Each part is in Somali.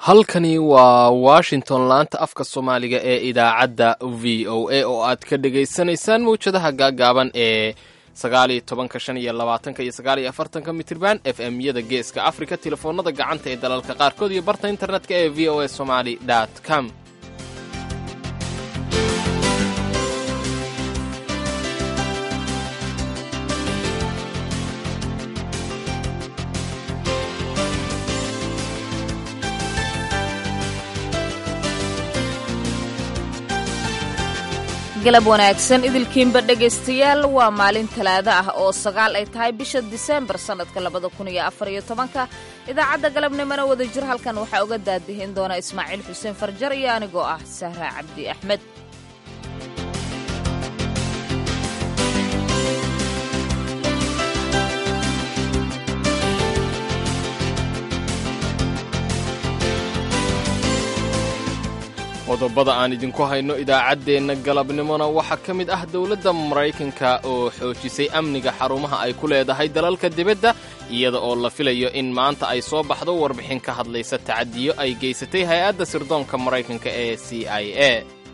halkani waa washington laanta afka soomaaliga ee idaacadda v o a oo aad ka dhagaysanaysaan mawjadaha gaagaaban ee sagaaliyo tobanka shan iyo labaatanka iyo sagaaliyo afartanka mitirban f m yada geeska africa telefoonada gacanta ee dalalka qaarkood iyo barta internetka ee v o a somaly com galab wanaagsan idilkiinba dhegaystayaal waa maalin talaado ah oo sagaal ay tahay bisha diseembar sannadka labada kun iyo afar iyo tobanka idaacadda galabnimona wada jir halkan waxaa uga daadihin doona ismaaciil xuseen farjar iyo anigoo ah sahra cabdi axmed qodobada aan idinku hayno idaacaddeenna galabnimona waxaa ka mid ah dowladda maraykanka oo xoojisay amniga xarumaha ay ku leedahay dalalka dibadda iyada oo la filayo in maanta ay soo baxdo warbixin ka hadlaysa tacadiyo ay geysatay hay-adda sirdoonka maraykanka ee c i a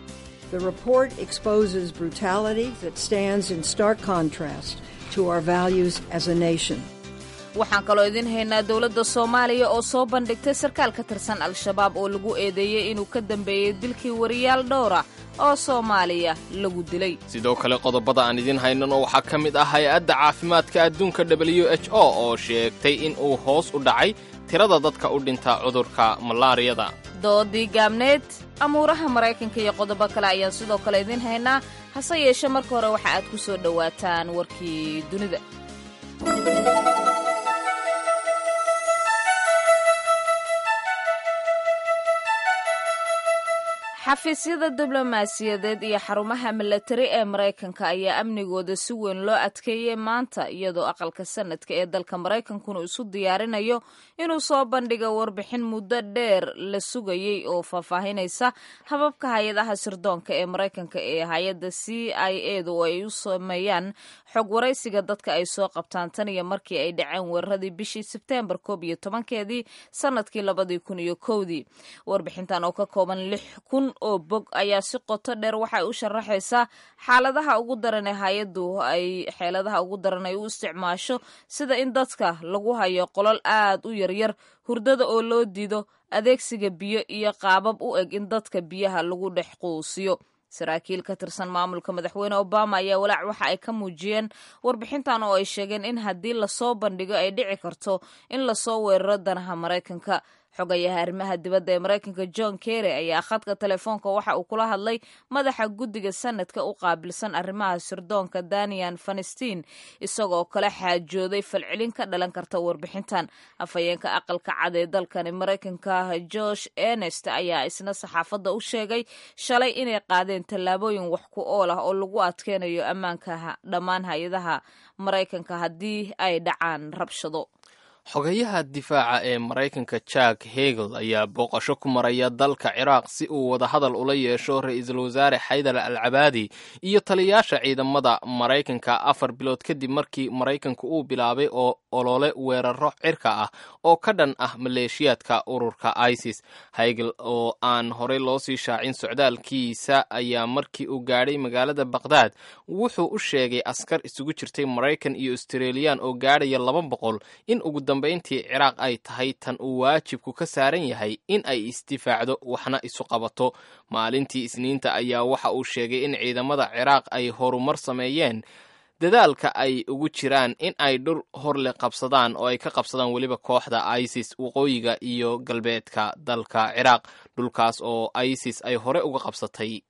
waxaan kaloo idiin haynaa dowladda soomaaliya oo soo bandhigtay sarkaal ka tirsan al-shabaab oo lagu eedeeyey inuu ka dambeeyey dilkii wariyaal dhowra oo soomaaliya lagu dilay sidoo kale qodobada aan idiin haynano waxaa ka mid ah hay-adda caafimaadka adduunka w h o oo sheegtay in uu hoos u dhacay tirada dadka u dhinta cudurka malaariyada doodii gaabneed amuuraha maraykanka iyo qodobo kale ayaan sidoo kale idiin haynaa hase yeeshe marka hore waxa aad ku soo dhowaataan warkii dunida xafiisyada diblomaasiyadeed iyo xarumaha milatari ee maraykanka ayaa amnigooda si weyn loo adkeeyey maanta iyadoo aqalka sanadka ee dalka maraykankuna isu diyaarinayo inuu soo bandhiga warbixin muddo dheer la sugayey oo faahfaahinaysa hababka hay-adaha sirdoonka ee maraykanka ee hay-adda c i edu oo ay u sameeyaan xog waraysiga dadka ay soo qabtaan tan iyo markii ay dhaceen weeraradii bishii sebteembar koob iyo tobankeedii sanadkii labadii kun iyo kowdii warbixintan oo ka kooban lix kun oo bog ayaa si qoto dheer waxay u sharaxaysaa xaaladaha ugu daran ee hay-addu ay xeeladaha ugu daran ay u isticmaasho sida in dadka lagu hayo qolol aad u yaryar hurdada oo loo diido adeegsiga biyo iyo qaabab u eg in dadka biyaha lagu dhex quusiyo saraakiil ka tirsan maamulka madaxweyne obama ayaa walaac waxa ay ka muujiyeen warbixintan oo ay sheegeen in haddii lasoo bandhigo ay dhici karto in lasoo weeraro danaha maraykanka xogayaha arrimaha dibadda ee maraykanka john kerry ayaa khadka telefoonka waxa uu kula hadlay madaxa guddiga sanadka u qaabilsan arrimaha sirdoonka danian fanestiin isagoo kala xaajooday falcelin ka dhalan karta warbixintan afhayeenka aqalka cad ee dalkani maraykanka josh ernest ayaa isna saxaafadda u sheegay shalay inay qaadeen tallaabooyin wax ku ool ah oo lagu adkeynayo ammaanka dhammaan hay-adaha maraykanka haddii ay dhacaan rabshado xogayaha difaaca ee maraykanka jack hegel ayaa booqasho ku maraya dalka ciraaq si uu wadahadal ula yeesho ra-iisul wasaare xaydar al cabaadi iyo taliyayaasha ciidamada maraykanka afar bilood kadib markii maraykanku uu bilaabay oo olole weeraro cirka ah oo ka dhan ah maleeshiyaadka ururka isis hegel oo aan horey loo sii shaacin socdaalkiisa ayaa markii uu gaadhay magaalada baqhdaad wuxuu u sheegay askar isugu jirtay maraykan iyo australiyan oo gaadhaya laba boqol in ugu dambayntii ciraaq ay tahay tan uu waajibku ka saaran yahay in ay isdifaacdo waxna isu qabato maalintii isniinta ayaa waxa uu sheegay in ciidamada ciraaq ay horumar sameeyeen dadaalka ay ugu jiraan in ay dhul horle qabsadaan oo ay ka qabsadaan weliba kooxda isis waqooyiga iyo galbeedka dalka ciraaq dhulkaas oo isis ay hore uga qabsatay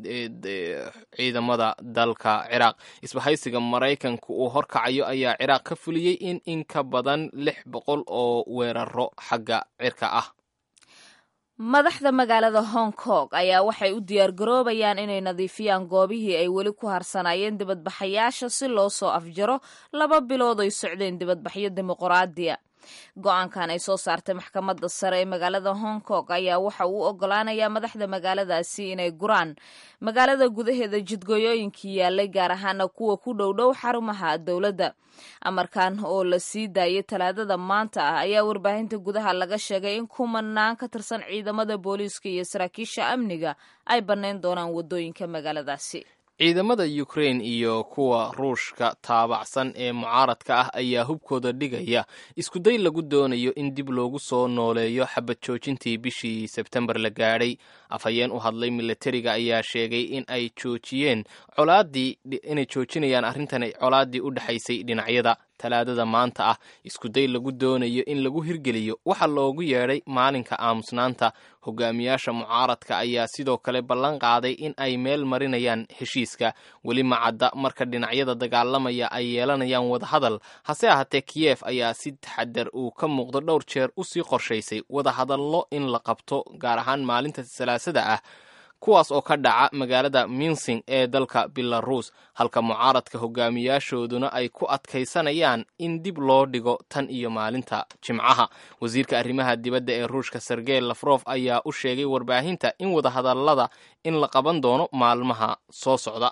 ciidamada dalka ciraaq isbahaysiga maraykanka uu horkacayo ayaa ciraaq ka fuliyey in in ka badan lix boqol oo weeraro xagga cirka ah madaxda magaalada hong kong ayaa waxay u diyaargaroobayaan inay nadiifiyaan goobihii ay weli ku harsanaayeen dibadbaxayaasha si loo soo afjaro laba bilood ay socdeen dibadbaxyo dimuqraadiya go-aankan ay soo saartay maxkamadda sare ee magaalada hong kong ayaa waxa uu ogolaanayaa madaxda magaaladaasi inay guraan magaalada gudaheeda jidgooyooyinkii yaalay gaar ahaana kuwa ku dhowdhow xarumaha dowladda amarkan oo la sii daayay talaadada maanta ah ayaa warbaahinta gudaha laga sheegay in kumanaan ka tirsan ciidamada booliiska iyo saraakiisha amniga ay bannayn doonaan waddooyinka magaaladaasi ciidamada ukrain iyo kuwa ruushka taabacsan ee mucaaradka ah ayaa hubkooda dhigaya iskuday lagu doonayo in dib loogu soo nooleeyo xabad joojintii bishii sebtembar la gaadhay afhayeen u hadlay milatariga ayaa sheegay in ay joojiyeen colaadii inay joojinayaan arrintan colaaddii u dhexaysay dhinacyada talaadada maanta ah iskuday lagu doonayo in lagu hirgeliyo waxaa loogu yeedhay maalinka aamusnaanta hogaamiyaasha mucaaradka ayaa sidoo kale ballan qaaday in ay meel marinayaan heshiiska weli macadda marka dhinacyada dagaalamaya ay yeelanayaan wadahadal hase ahaatee kiyef ayaa si taxadar uu ka muuqdo dhowr jeer usii qorshaysay wadahadallo in la qabto gaar ahaan maalinta salaasada ah kuwaas oo ka dhaca magaalada minsing ee dalka belarus halka mucaaradka hogaamiyaashooduna ay ku adkaysanayaan in dib loo dhigo tan iyo maalinta jimcaha wasiirka arrimaha dibadda ee ruushka sergey lafrof ayaa u sheegay warbaahinta in wadahadallada in la qaban doono maalmaha soo socda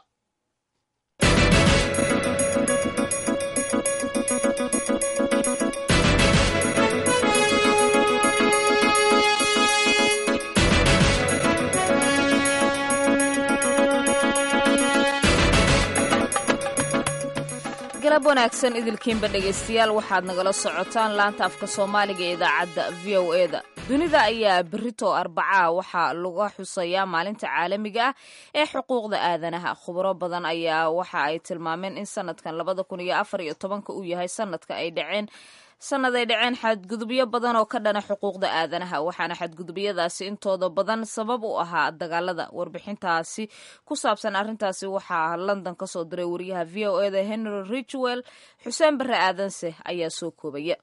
galab wanaagsan idilkiinba dhegaystayaal waxaad nagala socotaan laanta afka soomaaliga ee idaacadda v o e da dunida ayaa berito arbacaa waxaa laga xusayaa maalinta caalamiga ah ee xuquuqda aadanaha khubro badan ayaa waxa ay tilmaameen in sanadkan labada kun iyo afar iyo tobanka uu yahay sanadka ay dhaceen sanad ay dhaceen xadgudubyo badan oo ka dhana xuquuqda aadanaha waxaana xadgudubyadaasi intooda badan sabab u ahaa dagaalada warbixintaasi ku saabsan arrintaasi waxaa london ka soo diray wariyaha v o eda henry richwell xuseen barre aadanse ayaa soo koobaya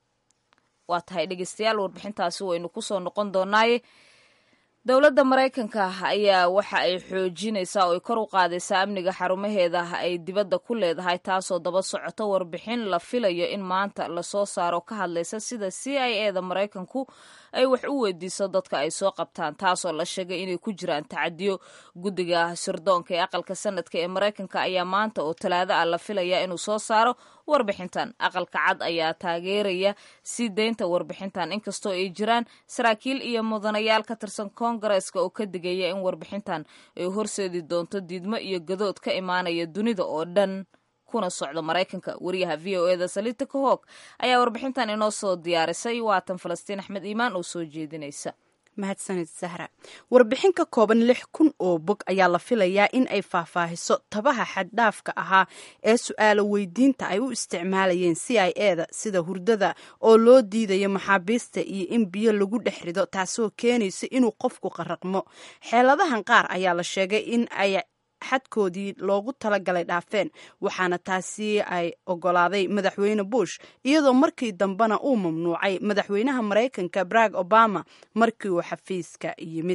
waa tahay dhegeystayaal warbixintaasi waynu kusoo noqon doonaaye dowladda maraykanka ayaa waxa ay xoojinaysaa oo ay kor u qaadaysaa amniga xarumaheeda ay dibadda ku leedahay taasoo daba socoto warbixin la filayo in maanta lasoo saaro ka hadlaysa sida c i e da maraykanku ay wax u weydiiso dadka ay soo qabtaan taasoo la sheegay inay ku jiraan tacadiyo guddiga sirdoonka ee aqalka sanadka ee maraykanka ayaa maanta oo talaado ah la filaya inuu soo saaro warbixintan aqalka cad ayaa taageeraya sii deynta warbixintan inkastoo ay jiraan saraakiil iyo mudanayaal ka tirsan koongareeska oo ka digaya in warbixintan ay horseedi doonto diidmo iyo gadood ka imaanaya dunida oo dhan kuna socda maraykanka wariyaha v o eda salita kahog ayaa warbixintan inoo soo diyaarisay waatan falastiin axmed iimaan oo soo jeedinaysa mahadsanid sahra warbixin ka kooban lix kun oo bog ayaa la filayaa in ay faahfaahiso tabaha xaddhaafka ahaa ee su-aalo weydiinta ay u isticmaalayeen c i e da sida hurdada oo loo diidayo maxaabiista iyo in biyo lagu dhex rido taasoo keenaysa inuu qofku qaraqmo xeeladahan qaar ayaa la sheegay in ay xadkoodii loogu talagalay dhaafeen waxaana taasi ay ogolaaday madaxweyne bush iyadoo markii dambena uu mamnuucay madaxweynaha maraykanka barack obama markii uu xafiiska yimid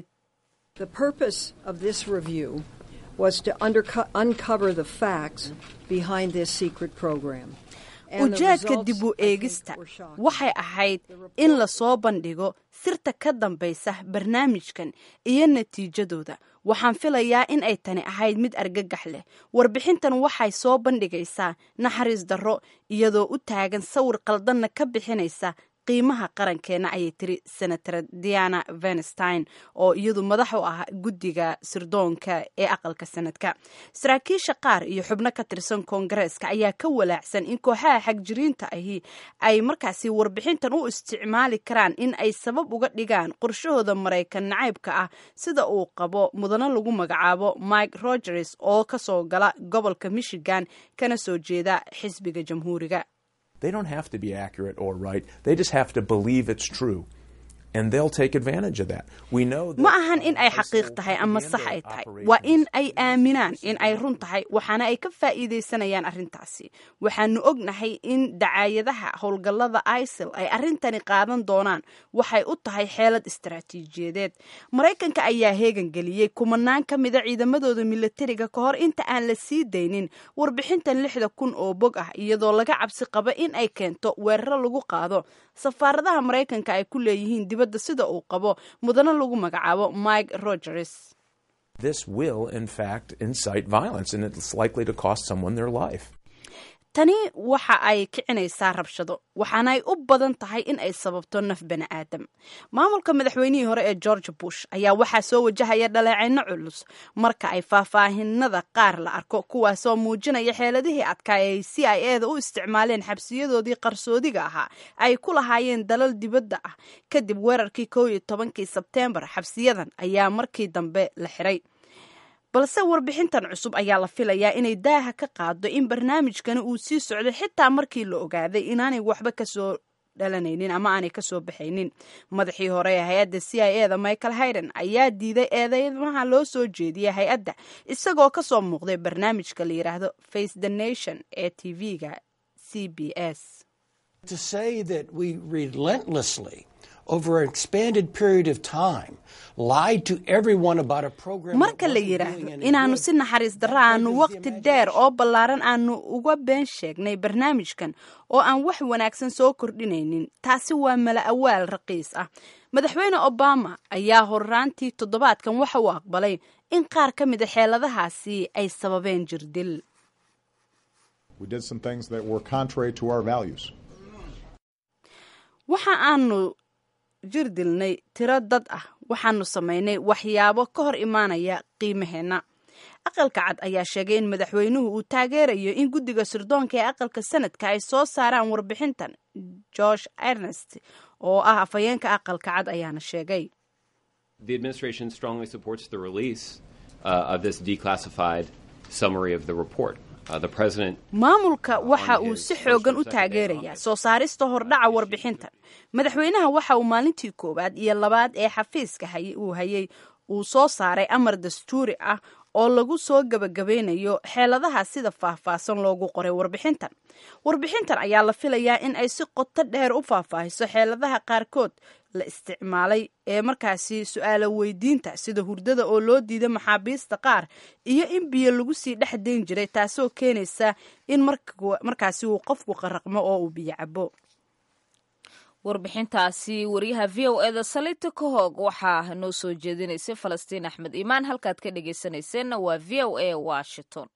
ujeedka dib u eegista waxay ahayd in lasoo bandhigo sirta ka dambaysa barnaamijkan iyo natiijadooda waxaan filayaa in ay tani ahayd mid argagax leh warbixintan waxay soo bandhigaysaa naxariis darro iyadoo u taagan sawir qaldanna ka bixinaysa qiimaha qarankeena ayay tiri senator diana venstein oo iyadu madax u ah guddiga sirdoonka ee aqalka sanadka saraakiisha qaar iyo xubno ka tirsan koongareeska ayaa ka walaacsan in kooxaha xagjiriinta ahi ay markaasi warbixintan u isticmaali karaan in ay sabab uga dhigaan qorshahooda maraykan nacaybka ah sida uu qabo mudano lagu magacaabo mike rogers oo kasoo gala gobolka michigan kana soo jeeda xisbiga jamhuuriga They don't have to be accurate or right. They just have to believe it's true. ma ahan in ay xaqiiq tahay ama sax ay tahay waa in ay aaminaan in ay run tahay waxaana ay ka faa'iidaysanayaan arrintaasi waxaanu ognahay in dacaayadaha howlgallada isil ay arrintani qaadan doonaan waxay u tahay xeelad istaraatiijiyadeed maraykanka ayaa heegan geliyey kumanaan ka mida ciidamadooda milatariga ka hor inta aan la sii daynin warbixintan lixda kun oo bog ah iyadoo laga cabsi qaba in ay keento weeraro lagu qaado safaaradaha maraykanka ay ku leeyihiin dibadda sida uu qabo mudane lagu magacaabo mike rogers tani waxa ay kicinaysaa rabshado waxaana ay u badan tahay in ay sababto naf bani aadam maamulka madaxweynihii hore ee george bush ayaa waxaa soo wajahaya dhaleecino culus marka ay faahfaahinada qaar la arko kuwaasoo muujinaya xeeladihii adkaa ee ay c i eda u isticmaaleen xabsiyadoodii qarsoodiga ahaa ay ku lahaayeen dalal dibadda ah kadib weerarkii kow iyo tobankii sebteembar xabsiyadan ayaa markii dambe la xiray balse warbixintan cusub ayaa la filayaa inay daaha ka qaado in barnaamijkani uu sii socdo xitaa markii la ogaaday inaanay waxba kasoo dhalanaynin ama aanay kasoo baxaynin madaxii hore ee hay-adda c i eda michael hayden ayaa diiday eedeymaha loo soo jeediyay hay-adda isagoo kasoo muuqday barnaamijka la yidhaahdo face the nation ee t v-ga c b s marka la yidhaahdo inaannu si naxariis darro aanu waqti dheer oo ballaaran aanu uga been sheegnay barnaamijkan oo aan wax wanaagsan soo kordhinaynin taasi waa mala awaal raqiis ah madaxweyne obama ayaa horraantii toddobaadkan waxa uu aqbalay in qaar ka mida xeeladahaasi ay sababeen jirdil waxa aanu jir dilnay tiro dad ah waxaanu samaynay waxyaabo ka hor imaanaya qiimaheenna aqalka cad ayaa sheegay in madaxweynuhu uu taageerayo in guddiga sirdoonka ee aqalka sanadka ay soo saaraan warbixintan george ernest oo ah afhayeenka aqalka cad ayaana sheegay maamulka waxa uu si xoogan u taageerayaa soo saarista hordhaca warbixintan madaxweynaha waxa uu maalintii koowaad iyo labaad ee xafiiska uu hayay uu soo saaray amar dastuuri ah oo lagu soo gebagabeynayo xeeladaha sida faahfaahsan loogu qoray warbixintan warbixintan ayaa la filayaa in ay si qoto dheer u faahfaahiso xeeladaha qaarkood la isticmaalay ee markaasi su-aalo weydiinta sida hurdada oo loo diiday maxaabiista qaar iyo in biyo lagu sii dhex dayn jiray taasoo keenaysa in markaasi uu qofku qaraqmo oo uu biyo cabo warbixintaasi wariyaha v o eda salita kahoog waxaa noo soo jeedinaysay falastiin axmed iimaan halkaad ka dhegaysanayseena waa v o a washington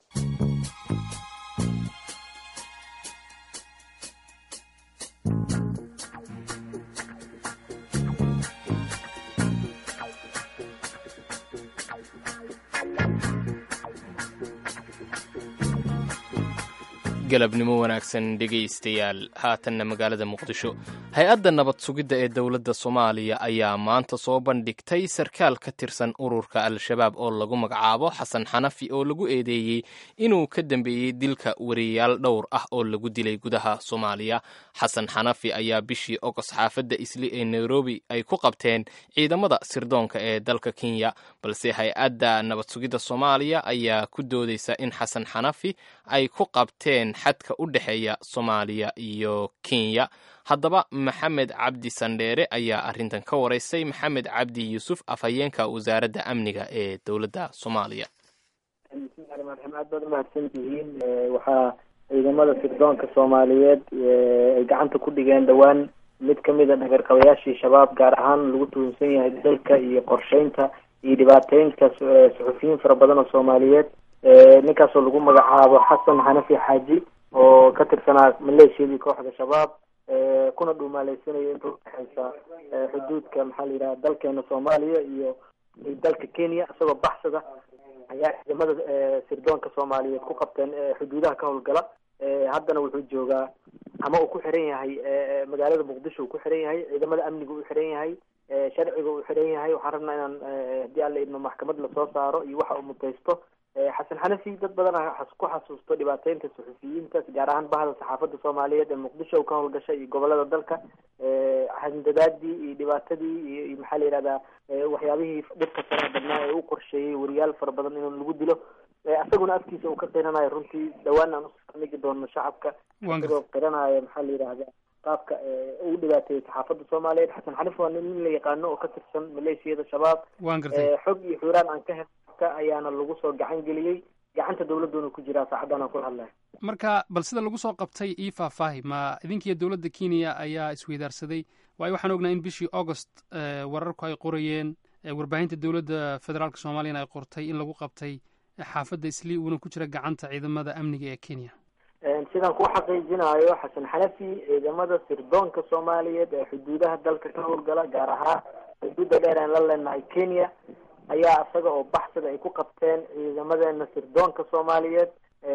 galabnimo wanaagsan dhegaystayaal haatanna magaalada muqdisho hay-adda nabad sugidda ee dowladda soomaaliya ayaa maanta soo bandhigtay sarkaal ka tirsan ururka al-shabaab oo lagu magacaabo xasan xanafi oo lagu eedeeyey inuu ka dambeeyey dilka wariyayaal dhowr ah oo lagu dilay gudaha soomaaliya xasan xanafi ayaa bishii ogos xaafadda isli ee nairobi ay ku qabteen ciidamada sirdoonka ee dalka kenya balse hay-adda nabad sugidda soomaaliya ayaa ku doodeysa in xasan xanafi ay ku qabteen xadka u dhexeeya soomaaliya iyo kenya haddaba maxamed cabdi sandheere ayaa arrintan ka waraystay maxamed cabdi yuusuf afhayeenka wasaaradda amniga ee dowladda soomaaliya bismillahi raxmaan raxiim aad baad umahadsan tihiin waxaa ciidamada sirdoonka soomaaliyeed ay gacanta ku dhigeen dhowaan mid kamid a dhagarqabayaashii shabaab gaar ahaan lagu tuhunsan yahay dalka iyo qorsheynta iyo dhibaateynta suxufiyiin fara badan oo soomaaliyeed ninkaasoo lagu magacaabo xasan xanafi xaaji oo ka tirsanaa maleeshiyadii kooxda shabaab kuna dhuumaaleysanaya inta udhexeysa xuduudka maxaa la yidhaha dalkeena soomaaliya iyo dalka kenya isagoo baxsada ayaa ciidamada sirdoonka soomaaliyeed ku qabteen xuduudaha ka howlgala haddana wuxuu joogaa ama uu ku xiran yahay magaalada muqdisho uu ku xiran yahay ciidamada amniga uu xiran yahay sharciga uu xiran yahay waxaan rabnaa inaan haddii alla idmo maxkamad lasoo saaro iyo waxa uu mutaysto xasan xanafi dad badan ku xasuusto dhibaateynta suxufiyiinta gaar ahaan bahda saxaafadda soomaaliyeed ee muqdisho ka howlgasha iyo gobolada dalka handadaadii iyo dhibaatadii iyo iyo maxaa la yihahdaa waxyaabihii dhibka faraha badnaa ee u qorsheeyey wariyaal fara badan in lagu dilo isaguna afkiisa uu ka qiranayo runtii dhawaan aan usmigi doono shacabka isagoo qiranaya maxaa la yidhahda qaabka uu dhibaateeyey saxaafadda soomaaliyeed xasan xanif waa nin la yaqaano oo ka tirsan maleeshiyada shabaab xog iyo xuraan aan ka helka ayaana lagu soo gacan geliyey gacanta dawladdoona ku jiraa saacaddan aan kula hadlaya marka bal sida lagu soo qabtay ii faahfaahi ma idinkiiyo dowladda kenya ayaa isweydaarsaday waayo waxaan ognaa in bishii augost wararku ay qorayeen warbaahinta dowladda federaalk soomaaliyana ay qortay in lagu qabtay xaafadda islii uuna ku jira gacanta ciidamada amniga ee kenya sidaan ku xaqiijinayo xasan xanafi ciidamada sirdoonka soomaaliyeed ee xuduudaha dalka ka howlgala gaar ahaan xuduudda dheer aan la leenahay kenya ayaa isaga oo baxsada ay ku qabteen ciidamadeena sirdoonka soomaaliyeed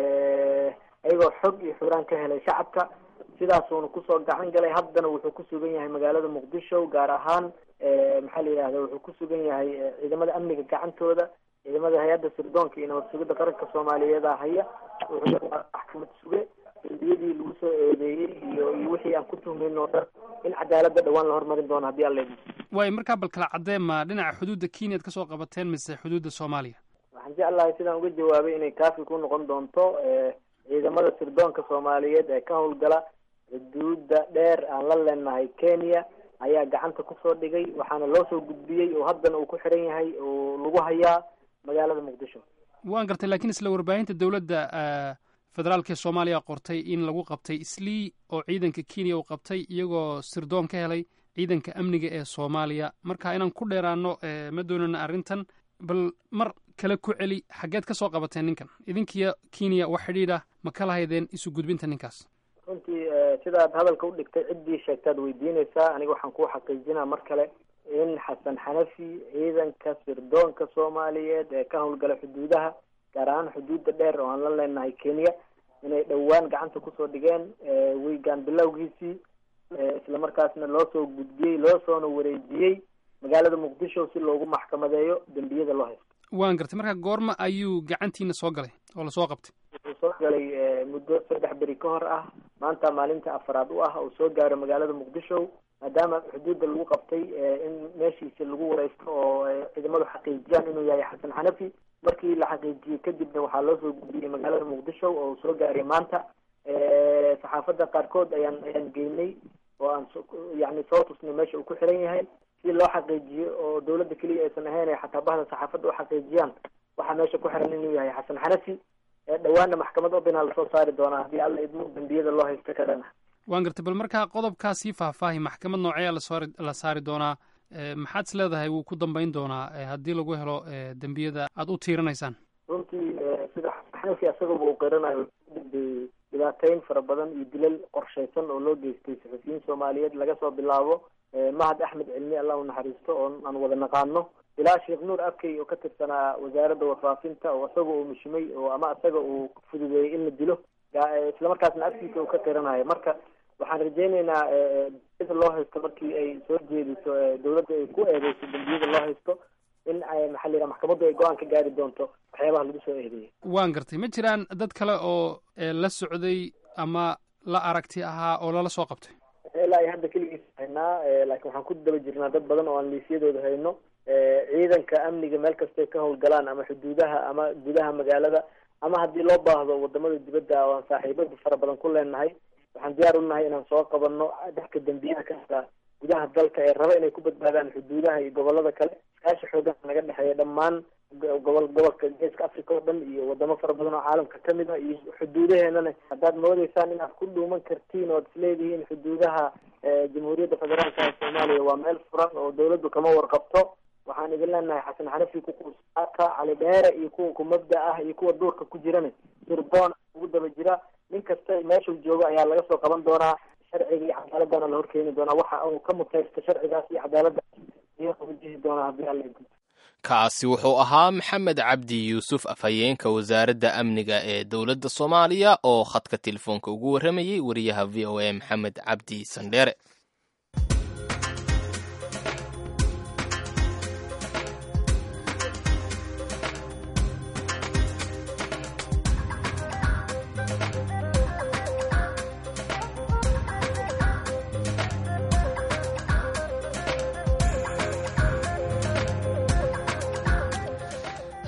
iyagoo xog iyo xuraan ka helay shacabka sidaasuuna kusoo gacan galay haddana wuxuu ku sugan yahay magaalada muqdisho gaar ahaan maxaa la yidhahda wuxuu ku sugan yahay ciidamada amniga gacantooda ciidamada hay-adda sirdoonka iyo nabad sugidda qaranka soomaaliyeeda haya wuxuu maxkamad suge dembiyadii lagu soo eedeeyey iyo iyo wixii aan ku tuhmayn oo dhan in cadaaladda dhawaan la hormarin doono haddii alla idin waayo markaa bal kala caddee ma dhinaca xuduudda kenyaad kasoo qabateen mise xuduudda soomaaliya waxaan jeclahay sidaan uga jawaabay inay kaafi ku noqon doonto ciidamada sirdoonka soomaaliyeed ee ka howlgala xuduudda dheer aan la leenahay kenya ayaa gacanta kusoo dhigay waxaana loo soo gudbiyey oo haddana uu ku xiran yahay oo lagu hayaa magaalada muqdisho waan gartay lakiin isla warbaahinta dowladda federaalk ee soomaaliya qortay in lagu qabtay islii oo ciidanka kenya uu qabtay iyagoo sirdoon ka helay ciidanka amniga ee soomaaliya marka inaan ku dheeraano ma doonana arrintan bal mar kale ku celi xaggeed ka soo qabateen ninkan idinkiyo kenya wax xidhiidha ma ka lahaydeen isu gudbinta ninkaas runtii sidaad hadalka u dhigtay ciddii sheegtaad weydiinaysaa aniga waxaan kuu xaqiijinaa mar kale in xasan xanafi ciidanka sirdoonka soomaaliyeed ee ka howlgala xuduudaha gaar ahaan xuduudda dheer oo aan la leenahay kenya inay dhowaan gacanta kusoo dhigeen weygaan bilowgiisii islamarkaasna loo soo gudbiyey loo soona wareejiyey magaalada muqdisho si loogu maxkamadeeyo dembiyada loo haysto waan gartay marka goorma ayuu gacantiina soo galay oo lasoo qabtay wuxuu soo galay muddo saddex beri ka hor ah maanta maalinta afaraad u ah oo soo gaaro magaalada muqdisho maadaama xuduudda lagu qabtay in meeshiisa lagu wareysto oo ciidamadu xaqiijiyaan inuu yahay xasan xanafi markii la xaqiijiyey kadibna waxaa loo soo gudbiyey magaalada muqdisho oo soo gaaray maanta saxaafadda qaarkood ayaan ayaan geynay oo aan yani soo tusnay meesha uu ku xiran yahay si loo xaqiijiyo oo dawladda keliya aysan ahayn ay xataa bahda saxaafadda u xaqiijiyaan waxaa meesha ku xiran inuu yahay xasan xanafi dhawaanna maxkamad obinaa lasoo saari doonaa haddii alla idmo dembiyada loo haysto ka dhan ah waan gartay bal markaa qodobkaasii faahfaahi maxkamad noocee lasoor la saari doonaa maxaad is leedahay wuu ku dambeyn doonaa haddii lagu helo dembiyada aada u tiiranaysaan runtii sida xanafi asagaba uu qiranayo dhibaateyn fara badan iyo dilal qorshaysan oo loo geystay saxufiyiin soomaaliyeed laga soo bilaabo mahad axmed cilmi allah u naxariisto oo aan wada naqaano ilaa sheekh nuur abkey oo ka tirsanaa wasaaradda warfaafinta oo isaga uu mishimay oo ama isaga uu fududeeyey in la dilo islamarkaasna afkiisa uu ka qiranayo marka waxaan rajeyneynaa dembiyada loo haysto markii ay soo jeediso dawladda ay ku eedeyso dembiyada loo haysto in ay maxaa la yidhaha maxkamaddu ay go-aan ka gaari doonto waxyaabaha lagu soo eedeeyay waan gartay ma jiraan dad kale oo la socday ama la aragti ahaa oo lala soo qabtay ilaa iyo hadda keligiis haynaa laakiin waxaan ku daba jirnaa dad badan oo aan liisyadooda hayno ciidanka amniga meel kastay ka howlgalaan ama xuduudaha ama gudaha magaalada ama haddii loo baahdo wadamada dibadda oo aan saaxiibada fara badan ku leenahay waxaan diyaar u nahay inaan soo qabanno dadka dembiyada kasta gudaha dalka ee raba inay ku badbaadaan xuduudaha iyo gobolada kale iskaashi xoogan naga dhexeeya dhammaan gobol gobolka geeska africa oo dhan iyo wadamo fara badan oo caalamka kamid ah iyo xuduudaheenana haddaad moodeysaan inaad ku dhuuman kartiin oad isleedihiin xuduudaha jamhuuriyadda federaalka ee soomaaliya waa meel furan oo dawladdu kama warqabto waxaan idin leenahay xasan xanafi kukusaaka cali dheere iyo kuwa kumabda ah iyo kuwa duurka ku jirana sirdoon ugu daba jira nin kasta meeshuu joogo ayaa laga soo qaban doonaa sharciga iyo cadaaladana la horkeeni doonaa waxa uu ka mutaysto sharcigaas iyo cadaaladda iyo wajihi doonaa haddii alla kaasi wuxuu ahaa maxamed cabdi yuusuf afhayeenka wasaaradda amniga ee dowladda soomaaliya oo khadka telefoonka ugu warramayey wariyaha v o a maxamed cabdi sandheere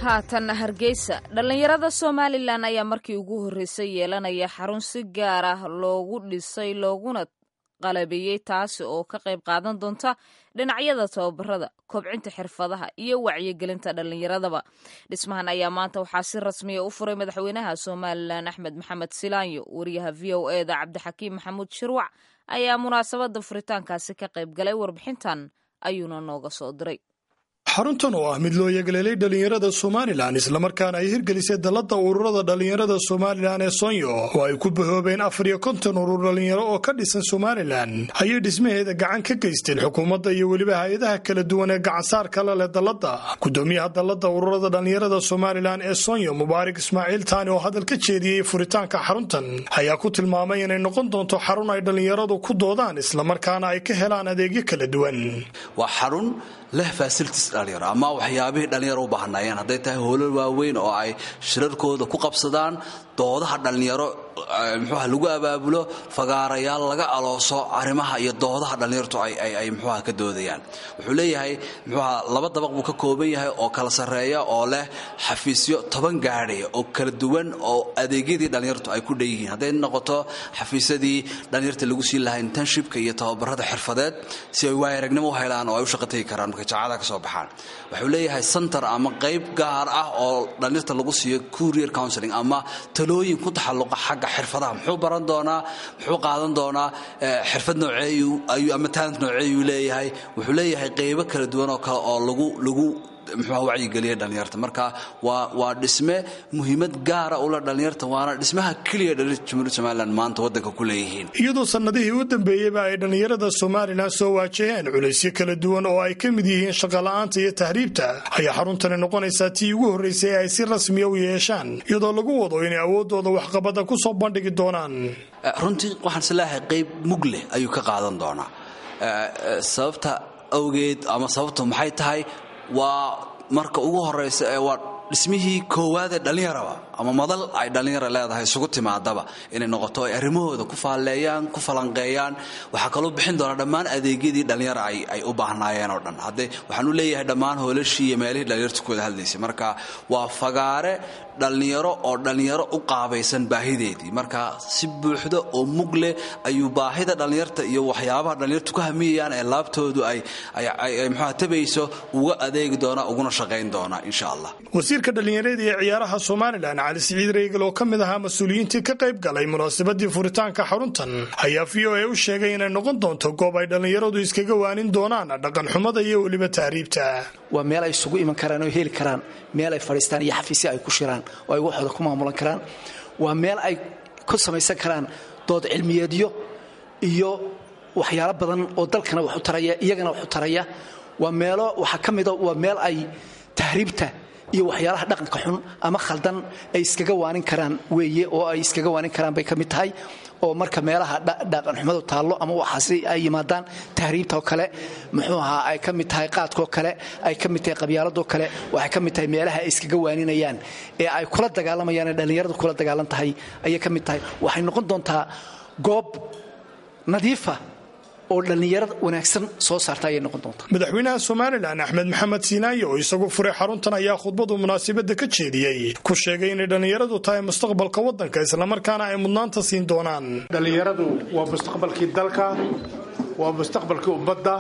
haatanna hargeysa dhallinyarada somalilan ayaa markii ugu horreysay yeelanaya xarun si gaar ah loogu dhisay looguna qalabeeyey taasi oo ka qayb qaadan doonta dhinacyada tababarada kobcinta xirfadaha iyo wacyigelinta dhallinyaradaba dhismahan ayaa maanta waxaa si rasmiya u furay madaxweynaha somalilan axmed maxamed silaanyo wariyaha v o e da cabdixakiim maxamuud shirwac ayaa munaasabada furitaankaasi ka qayb galay warbixintan ayuuna nooga soo diray xaruntan oo ah mid loo yeegleelay dhallinyarada somalilan islamarkaana ay hirgelisay dalladda ururada dhallinyarada somalilan ee sonyo oo ay ku bahoobeen afar iyo konton urur dhallinyaro oo ka dhisan somalilan ayay dhismaheeda gacan ka geysteen xukuumadda iyo weliba hay-adaha kala duwan ee gacansaarka la leh dalladda gudoomiyaha dalladda ururada dhallinyarada somalilan ee sonyo mubaarak ismaaciil taani oo hadal ka jeediyey furitaanka xaruntan ayaa ku tilmaamay inay noqon doonto xarun ay dhallinyaradu ku doodaan islamarkaana ay ka helaan adeegyo kala duwan leh facilities dhalinyaro ama waxyaabihii dhalinyaro u baahnaayeen hadday tahay hoolal waaweyn oo ay shirarkooda ku qabsadaan doodaha dhallinyaro muxuuha lagu abaabulo fagaarayaal laga alooso arrimaha iyo doodaha dhallinyartu ay muxuuha ka doodayaan wuxuu leeyahay muxuuha laba dabaq buu ka kooban yahay oo kala sarreeya oo leh xafiisyo toban gaadhaya oo kala duwan oo adeegyadii dhallinyartu ay ku dhanyihiin hadday noqoto xafiisyadii dhallinyarta lagu siin lahaa internshipka iyo tababarada xirfadeed si ay waayaragnimo u helaan oo ay u shaqatagi karaan markay jaacada ka soo baxaan wuxuu leeyahay center ama qayb gaar ah oo dhallinyarta lagu siiyo courier counseling ama talooyin ku taxalluqa xagga xirfadaha muxuu baran doonaa muxuu qaadan doonaa xirfad nooceeyu ayuu ama talent nooceeyuu leeyahay wuxuu leeyahay qaybo kala duwan oo kale oo lagu lagu muxuuha wacyigeliya dhallinyarta marka waa waa dhisme muhiimad gaara ula dhallinyarta waana dhismaha keliya dhallinyarta jumhuuriyadda somalilan maanta waddanka ku leeyihiin iyadoo sannadihii u dambeeyeyba ay dhallinyarada somalilan soo waajaheen culaysyo kala duwan oo ay ka mid yihiin shaqola'aanta iyo tahriibta ayaa xaruntani noqonaysaa tii ugu horraysay ay si rasmiya u yeeshaan iyadoo lagu wado inay awooddooda waxqabadda ku soo bandhigi doonaan runtii waxaan isleeyahay qayb mug leh ayuu ka qaadan doonaa sababta awgeed ama sababta maxay tahay waa marka ugu horaysa ee waa dhismihii koowaad ee dhallinyaraba ama madal ay dhallinyara leedahay isugu timaadaba inay noqoto ay arrimahooda ku faalleeyaan ku falanqeeyaan waxaa kaloo bixin doonaa dhammaan adeegyadii dhallinyara ay u baahnaayeen oo dhan hadde waxaan u leeyahay dhammaan hoolashii iyo meelihii dhallinyartu ku wada hadlaysay marka waa fagaare dhallinyaro oo dhallinyaro u qaabaysan baahideedii marka si buuxda oo mug leh ayuu baahida dhallinyarta iyo waxyaabaha dhallinyartu ka hamiyayaan ee laabtoodu ay muxuha tabayso uga adeegi doonaa uguna shaqayn doonaa insha allah wasiirka dhallinyarada iyo ciyaaraha somalilan cali siciid reegal oo ka mid ahaa mas-uuliyiintii ka qayb galay munaasabadii furitaanka xaruntan ayaa v o a u sheegay inay noqon doonto goob ay dhallinyaradu iskaga waanin doonaan dhaqanxumada iyo weliba tahriibta waa meel ay isugu iman karaan oo heli karaan meel ay fadhiistaan iyo xafiisya ay ku shiraan oo ay waxooda ku maamulan karaan waa meel ay ku samaysan karaan dood cilmiyeedyo iyo waxyaalo badan oo dalkana wax u taraya iyagana wax u taraya waa meelo waxaa ka mida waa meel ay tahriibta iyo waxyaalaha dhaqanka xun ama khaldan ay iskaga waanin karaan weeye oo ay iskaga waanin karaan bay ka mid tahay oo marka meelaha dhaqanxumadu taallo ama waxaasi ay yimaadaan tahriibta oo kale muxuu ahaa ay ka mid tahay qaadkaoo kale ay ka mid tahay qabyaaladoo kale waxay ka mid tahay meelaha ay iskaga waaninayaan ee ay kula dagaalamayaan ee dhallinyaradu kula dagaalan tahay ayay ka mid tahay waxay noqon doontaa goob nadiifa oo dhallinyarada wanaagsan soo saarta ayay noqon doontaa madaxweynaha somalilan axmed maxamed siinaaye oo isagu furay xaruntan ayaa khudbadu munaasabadda ka jeediyey ku sheegay inay dhallinyaradu tahay mustaqbalka waddanka islamarkaana ay mudnaanta siin doonaan dhallinyaradu waa mustaqbalkii dalka waa mustaqbalkii ummadda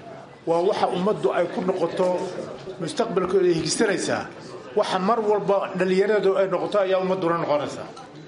waa waxa ummaddu ay ku noqoto mustaqbalkooda ay higsanaysaa waxa mar walba dhallinyaradu ay noqoto ayaa ummadduna noqonaysaa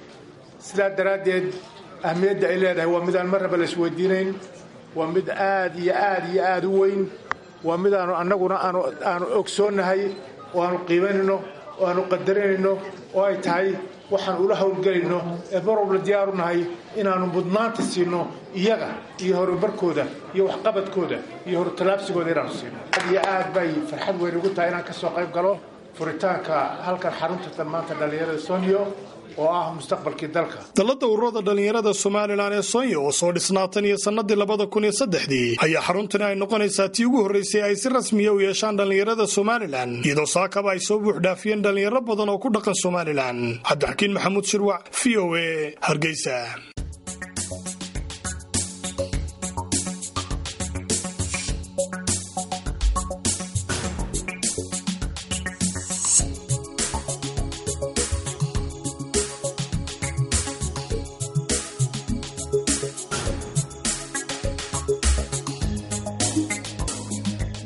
sidaa daraaddeed ahmiyadda ay leedahay waa midaan marnaba la isweydiinayn waa mid aad iyo aad iyo aad u weyn waa midaanu annaguna aanu ogsoonnahay oo aanu qiimanayno oo aanu qadarinayno oo ay tahay waxaan ula howlgelayno ee mar walba diyaaru nahay inaannu mudnaanta siinno iyaga iyo horumarkooda iyo waxqabadkooda iyo horutalaabsigooda inaanu siino aad iyo aad bay farxad weyn ugu tahay inaan ka soo qayb galo furitaanka halkan xarunta talmaanta dhallinyarada sonyo oo ah mustaqbalkii dalka dalladda ururada dhallinyarada somalilan ee sonya oo soo dhisnaatan iyo sannadii labada kun iyo saddexdii ayaa xaruntani ay noqonaysaa tii ugu horraysay ay si rasmiya u yeeshaan dhallinyarada somalilan iyadoo saakaba ay soo buuxdhaafiyeen dhallinyaro badan oo ku dhaqan somalilan cabdixakiin maxamuud shirwac v o a hargeysa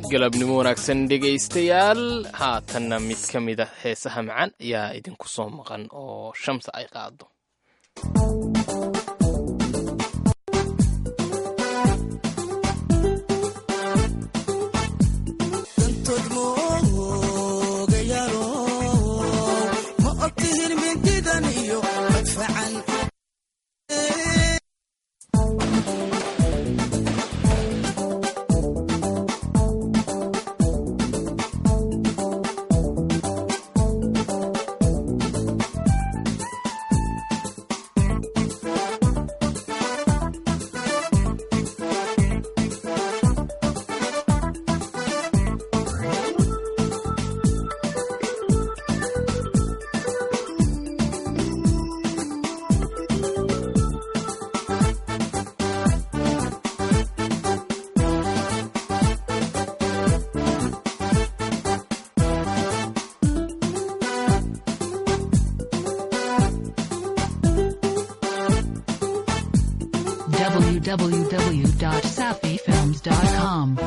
galabnimo wanaagsan dhegaystayaal haatanna mid ka mid a heesaha macaan ayaa idinku soo maqan oo shamsa ay qaado www.safifilms.com.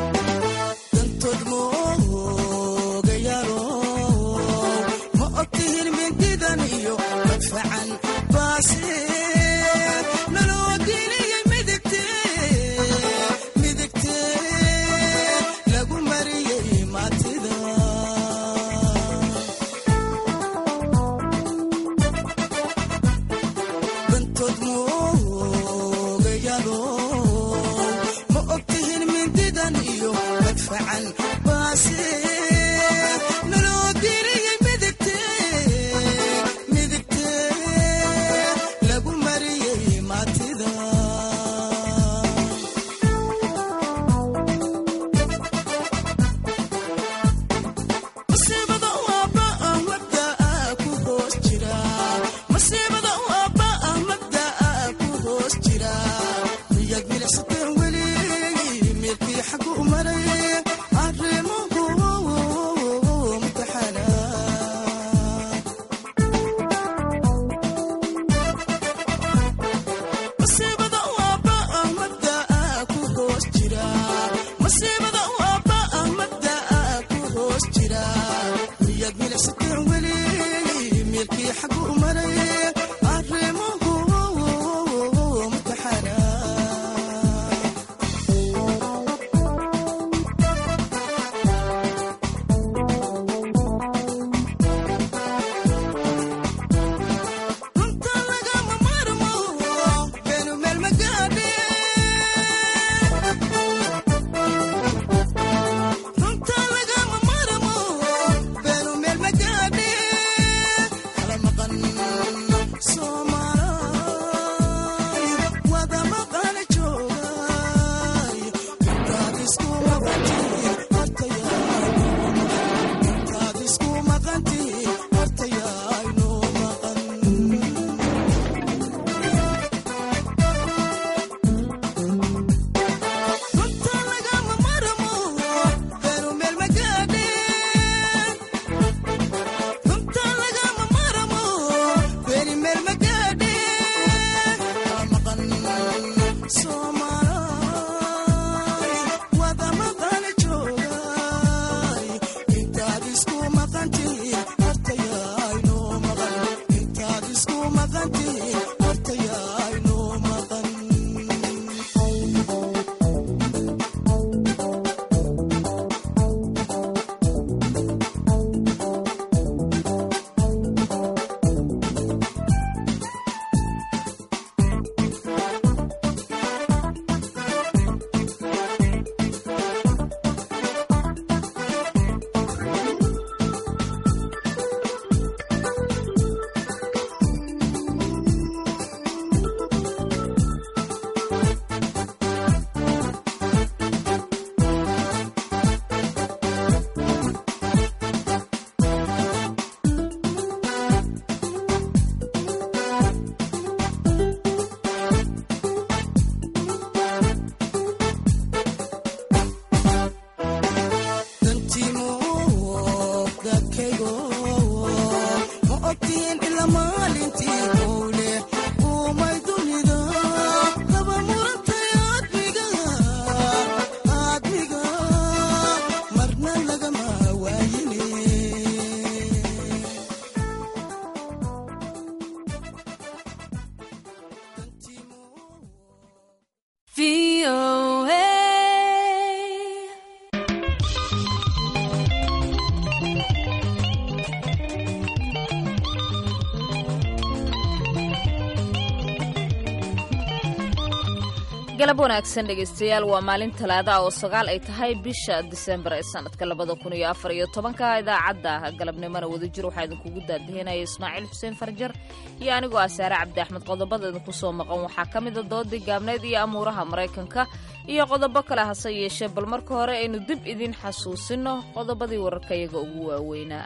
galab wanaagsan dhegaystayaal waa maalin talaada ah oo sagaal ay tahay bisha disembar ee sanadka labada kun iyo afar iyo tobanka idaacadda galabnimona wadajir waxaa idinkugu daadahinaya ismaaciil xuseen farjar iyo anigoo ah saare cabdi axmed qodobada idinku soo maqan waxaa ka mida doodii gaabneed iyo amuuraha maraykanka iyo qodobo kale hase yeeshee bal marka hore aynu dib idin xasuusino qodobadii wararka iyaga ugu waaweynaa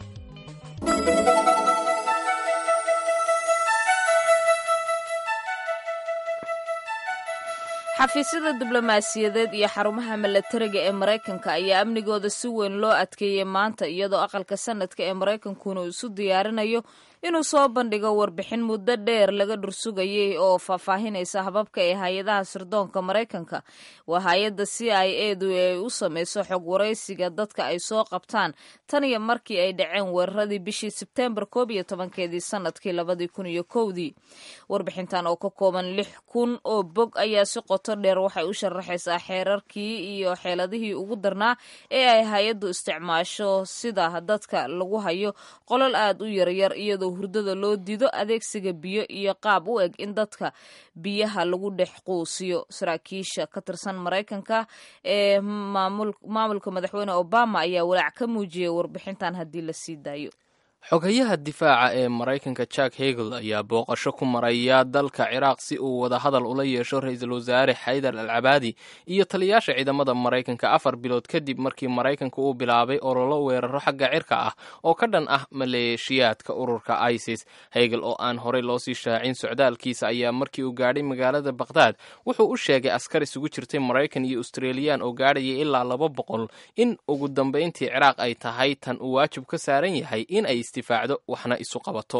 xafiisyada diblomaasiyadeed iyo xarumaha milatariga ee maraykanka ayaa amnigooda si weyn loo adkeeyey maanta iyadoo aqalka sanadka ee maraykankuna uu isu diyaarinayo inuu soo bandhigo warbixin muddo dheer laga dhursugayay oo faahfaahinaysa hababka ee hay-adaha sirdoonka maraykanka waa hay-adda c i edu ee ay u sameyso xog waraysiga dadka ay soo qabtaan tan iyo markii ay dhaceen weeraradii bishii sebteembar koob iyo tobankeedii sanadkii labadii kun iyo kowdii warbixintan oo ka kooban lix kun oo bog ayaa si qoto dheer waxay u sharaxaysaa xeerarkii iyo xeeladihii ugu darnaa ee ay hay-addu isticmaasho sida dadka lagu hayo qolol aada u yaryar iyadoo hurdada loo dido adeegsiga biyo iyo qaab u eg in dadka biyaha lagu dhex quusiyo saraakiisha ka tirsan maraykanka ee maamulka madaxweyne obama ayaa walaac ka muujiyay warbixintan haddii la sii daayo xoghayaha difaaca ee maraykanka jack hegel ayaa booqasho ku maraya dalka ciraaq si uu wadahadal ula yeesho ra-iisul wasaare xaydar al cabaadi iyo taliyaasha ciidamada maraykanka afar bilood kadib markii maraykanka uu bilaabay ololo weeraro xagga cirka ah oo ka dhan ah maleeshiyaadka ururka isis hegel oo aan horey loosii shaacin socdaalkiisa ayaa markii uu gaadhay magaalada bakhdad wuxuu u sheegay askar isugu jirtay maraykan iyo australiyan oo gaadhaya ilaa laba boqol in ugu dambayntii ciraaq ay tahay tan uu waajib ka saaran yahay in ay waxna isu qabato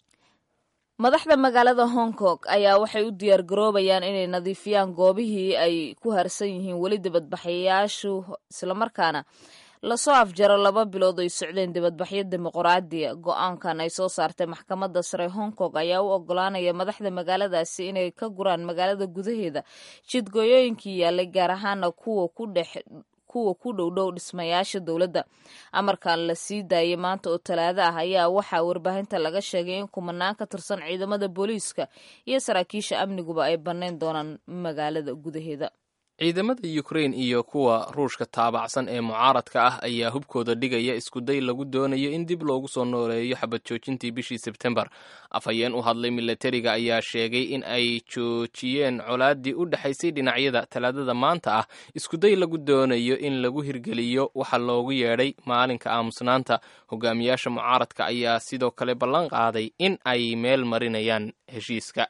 madaxda magaalada hong kong ayaa waxay u diyaar garoobayaan inay nadiifiyaan goobihii ay ku harsan yihiin weli dibadbaxayaashu islamarkaana lasoo afjaro laba bilood ay socdeen dibadbaxyo dimuqraadiya go-aankan ay soo saartay maxkamadda sare hong kong ayaa u ogolaanaya madaxda magaaladaasi inay ka guraan magaalada gudaheeda jidgooyooyinkii yaalay gaar ahaana kuwa ku dhex kuwa ku dhowdhow dhismayaasha dowladda amarkan la sii daayay maanta oo talaado ah ayaa waxaa warbaahinta laga sheegay in kumanaan ka tirsan ciidamada booliiska iyo saraakiisha amniguba ay bannayn doonaan magaalada gudaheeda ciidamada ukrain iyo kuwa ruushka taabacsan ee mucaaradka ah ayaa hubkooda dhigaya iskuday lagu doonayo in dib loogu soo nooleeyo xabad joojintii bishii sebtembar afhayeen u hadlay milatariga ayaa sheegay in ay joojiyeen colaadii u dhexaysay dhinacyada talaadada maanta ah iskuday lagu doonayo in lagu hirgeliyo waxa loogu yeedhay maalinka aamusnaanta hogaamiyaasha mucaaradka ayaa sidoo kale ballan qaaday in ay meel marinayaan heshiiska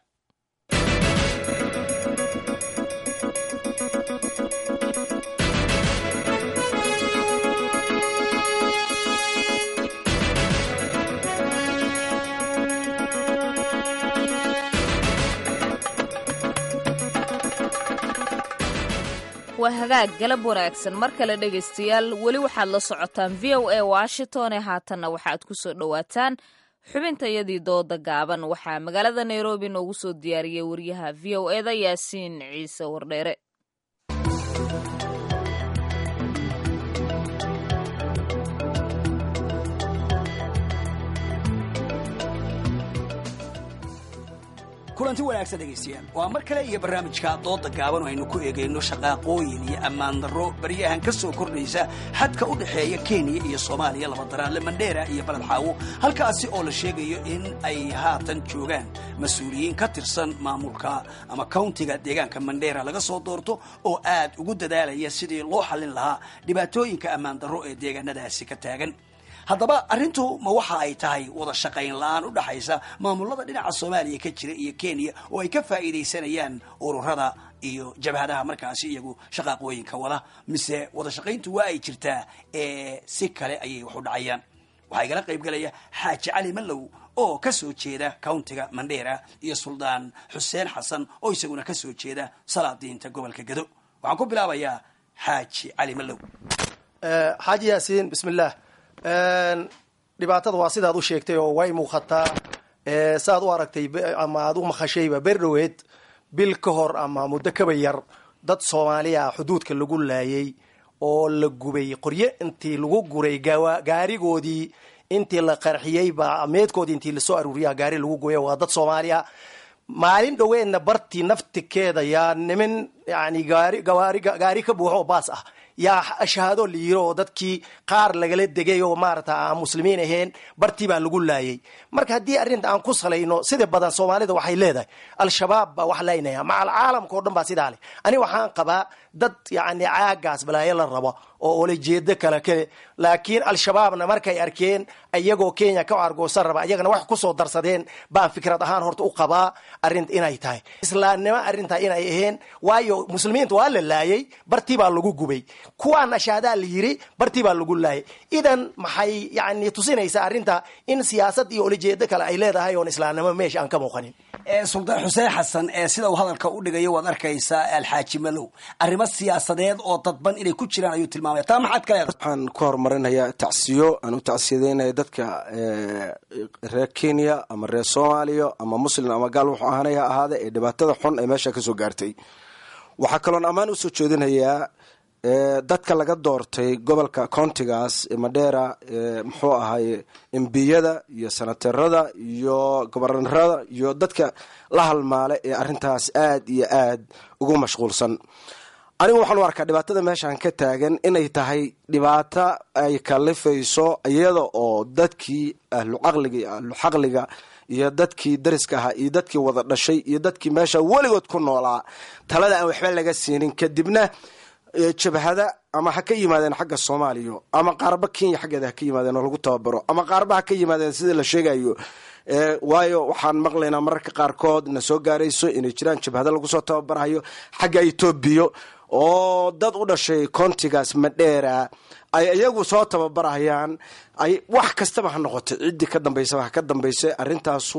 waa hagaag galab wanaagsan mar kale dhegaystayaal weli waxaad la socotaan v o a washington ee haatanna waxaad ku soo dhowaataan xubintayadii dooda gaaban waxaa magaalada nairobi noogu soo diyaariyey wariyaha v o eda yaasiin ciise wardheere kulanti wanaagsan dhegaystayaal waa mar kale iyo barnaamijka dooda gaaban oo aynu ku eegayno shaqaaqooyin iyo ammaan darro baryahan ka soo kordhaysa xadka u dhexeeya kenya iyo soomaaliya labadaraanle mandheera iyo baled xaawo halkaasi oo la sheegayo in ay haatan joogaan mas-uuliyiin ka tirsan maamulka ama countiga deegaanka mandheera laga soo doorto oo aad ugu dadaalaya sidii loo xallin lahaa dhibaatooyinka ammaan darro ee deegaanadaasi ka taagan haddaba arrintu ma waxa ay tahay wada shaqayn la-aan u dhaxaysa maamulada dhinaca soomaaliya ka jira iyo kenya oo ay ka faa'iidaysanayaan ururada iyo jabhadaha markaasi iyagu shaqaaqooyinka wada mise wada shaqayntu waa ay jirtaa ee si kale ayay wax u dhacayaan waxaa igala qayb galaya xaaji cali mallow oo ka soo jeeda countiga mandheera iyo suldaan xuseen xasan oo isaguna ka soo jeeda salaadiinta gobolka gado waxaan ku bilaabayaa xaaji cali mallow xaaji yaasiin bismillaah dhibaatada waa sidaad u sheegtay oo way muuqataa saaad u aragtay ama aad u maqashayba berdhoweed bil ka hor ama muddo kaba yar dad soomaaliya xuduudka lagu laayay oo la gubay qoryo intii lagu guray gaarigoodii intii la qarxiyey baa meedkoodii intii lasoo aruuriya gaari lagu gubay waa dad soomaaliya maalin dhoweedna bartii naftikeeda yaa nimin yani gaari gawaari gaari ka buuxo oo baas ah yaa shahaado la yiri oo dadkii qaar lagala degay oo maarata aan muslimiin ahayn bartii baa lagu laayay marka haddii arrinta aan ku salayno sida badan soomaalida waxay leedahay al-shabaab baa wax laynaya macal caalamka o dhan baa sidaa leh ani waxaan qabaa dad yani caagaas balaayo la rabo oo olajeedo kale kale laakiin al-shabaabna markay arkeen iyagoo kenya ka argoosan raba iyagana wax kusoo darsadeen baan fikrad ahaan horta u qabaa arrin inay tahay islaamnimo arrintaa inay ahayn waayo muslimiinta waa la laayay bartii baa lagu gubay kuwaan ashaadaa la yiri bartii baa lagu laayay idan maxay yani tusinaysaa arrinta in siyaasad iyo olajeedo kale ay leedahay oon islaamnimo meesha aan ka muuqanin suldaan xuseen xasan ee sida uu hadalka u dhigayo waad arkaysaa alxaaji malow arrimo siyaasadeed oo dadban inay ku jiraan ayuu tilmaamaya taa maxaad ka leedahay waxaan ku horumarinayaa tacsiyo aan u tacsiyadeynaya dadka reer kenya ama reer soomaaliya ama muslim ama gaal wuxuu ahaanay ha ahaade ee dhibaatada xun ee meesha kasoo gaartay waxaa kaloon ammaan usoo jeedinayaa dadka laga doortay gobolka countigaas madheera muxuu ahay embiyada iyo sanaterada iyo gobarnarada iyo dadka la halmaale ee arintaas aad iyo aad ugu mashquulsan anigu waxaan u arkaa dhibaatada meeshaan ka taagan inay tahay dhibaato ay kalifayso iyada oo dadkii ahlu caqliga iyo ahlu xaqliga iyo dadkii dariska ahaa iyo dadkii wada dhashay iyo dadkii meesha weligood ku noolaa talada aan waxba laga siinin kadibna jabhada ama ha ka yimaadeen xagga soomaaliya ama qaarba kenya xaggeeda ha ka yimaadeen oo lagu tababaro ama qaarba ha ka yimaadeen sida la sheegayo waayo waxaan maqlaynaa mararka qaarkood na soo gaarayso inay jiraan jabhada lagu soo tababarayo xagga etoobiya oo dad u dhashay countigaas madheera ay iyagu soo tababarayaan ay wax kastaba ha noqotay ciddii ka dambaysaba ha ka dambaysa arrintaasu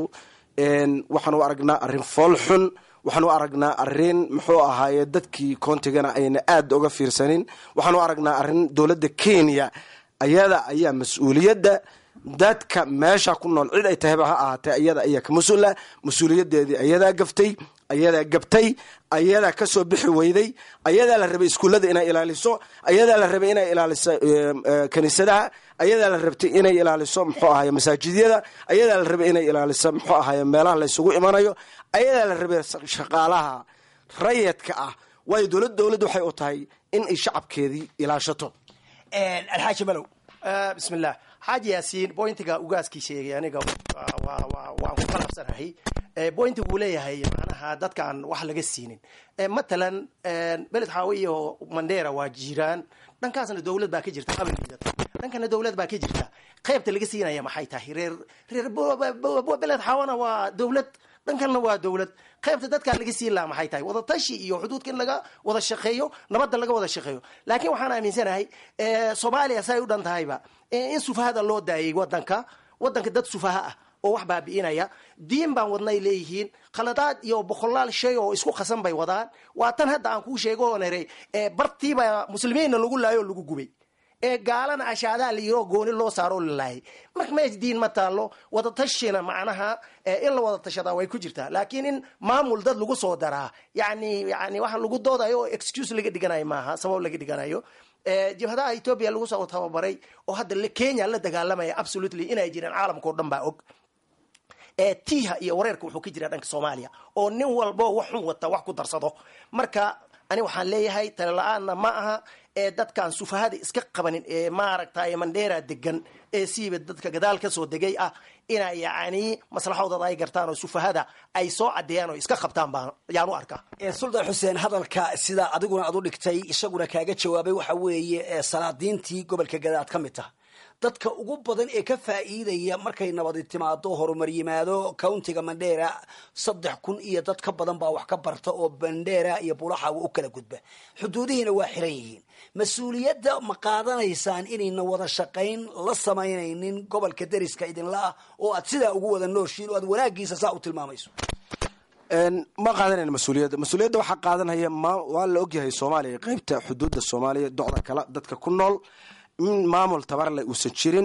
waxaan u aragnaa arrin fool xun waxaan u aragnaa arrin muxuu ahaaye dadkii countigana ayna aada uga fiirsanin waxaan u aragnaa arrin dowladda kenya ayada ayaa mas-uuliyadda dadka meesha ku nool cid ay tahayba ha ahaatee ayada ayaa ka mas-uula mas-uuliyadeedii ayadaa gaftay ayadaa gabtay ayadaa kasoo bixi weyday ayadaa la rabay iskuullada inay ilaaliso ayadaa la rabay inay ilaaliso kaniisadaha ayadaa la rabtay inay ilaaliso muxuu ahaye masaajidyada ayadaa la rabay inay ilaaliso muxuu ahaye meelaha la isugu imanayo ayadaa la rabay shaqaalaha rayadka ah waayo dowlad dowladd waxay u tahay in ay shacabkeedii ilaashato alxaaji malow bismillah xaaji yaasiin bointiga ugaaskii sheegay aniga waan ku qalabsanahay bointiga uu leeyahay macnaha dadkaan wax laga siinin matalan beled xaawe iyo mandheera waa jiraan dhankaasna dowlad baa ka jirta qabalkeeda dhankana dowlad baa ka jirta qaybta laga siinaya maxay tahay reer reer beled xaawana waa dowlad dhankanna waa dowlad qaybta dadkaa laga siin lahaa maxay tahay wadatashi iyo xuduudka in laga wada shaqeeyo nabadda laga wada shaqeeyo laakiin waxaan aaminsanahay soomaaliya say u dhan tahayba in sufahada loo daayay wadanka wadanka dad sufaha ah oo wax baabi'inaya diin baan wadnay leeyihiin khaladaad iyo boqolaal shay oo isku qasan bay wadaan waa tan hadda aan kuu sheego oo nere bartiiba muslimiinna lagu laayo oo lagu gubay ee gaalana ashaadaa la yiroo gooni loo saaroo la laayay marka mees diin ma taallo wadatashina macnaha in la wada tashadaa way ku jirtaa laakiin in maamul dad lagu soo daraa yani yani waxa lagu doodayo oo excuse laga dhiganayo maaha sabab laga dhiganayo jabhadaha etoobiya lagu soo tababaray oo hadda kenya la dagaalamaya absolutely inay jiraan caalamka o dhan baa og tiiha iyo wareerka wuxuu ka jiraa dhanka soomaaliya oo nin walbo wax xun wata wax ku darsado marka ani waxaan leeyahay tale la-aanna ma aha ee dadkaan sufahada iska qabanin ee maaragtay mandheera degan ee siiba dadka gadaal kasoo degay ah ina yacni maslaxadooda ay gartaan oo sufahada ay soo cadeeyaan oo iska qabtaan baan ayaan u arkaa suldaan xuseen hadalka sidaa adiguna aad u dhigtay isaguna kaaga jawaabay waxa weeye salaadiintii gobolka gadaad ka mid taha dadka ugu badan ee ka faa'iidaya markay nabadi timaado horumar yimaado countiga mandheera saddex kun iyo dad ka badan baa wax ka barta oo mandheera iyo bulaxawa u kala gudba xuduudihiina waa xiran yihiin mas-uuliyadda ma qaadanaysaan inayna wada shaqayn la samaynaynin gobolka deriska idinla ah oo aad sidaa ugu wada nooshiin oo aad wanaagiisa saa u tilmaamayso ma qaadanayna mas-uuliyadda mas-uuliyadda waxaa qaadanaya waa la ogyahay soomaaliya qeybta xuduudda soomaaliya docda kale dadka ku nool in maamul tabarle uusan jirin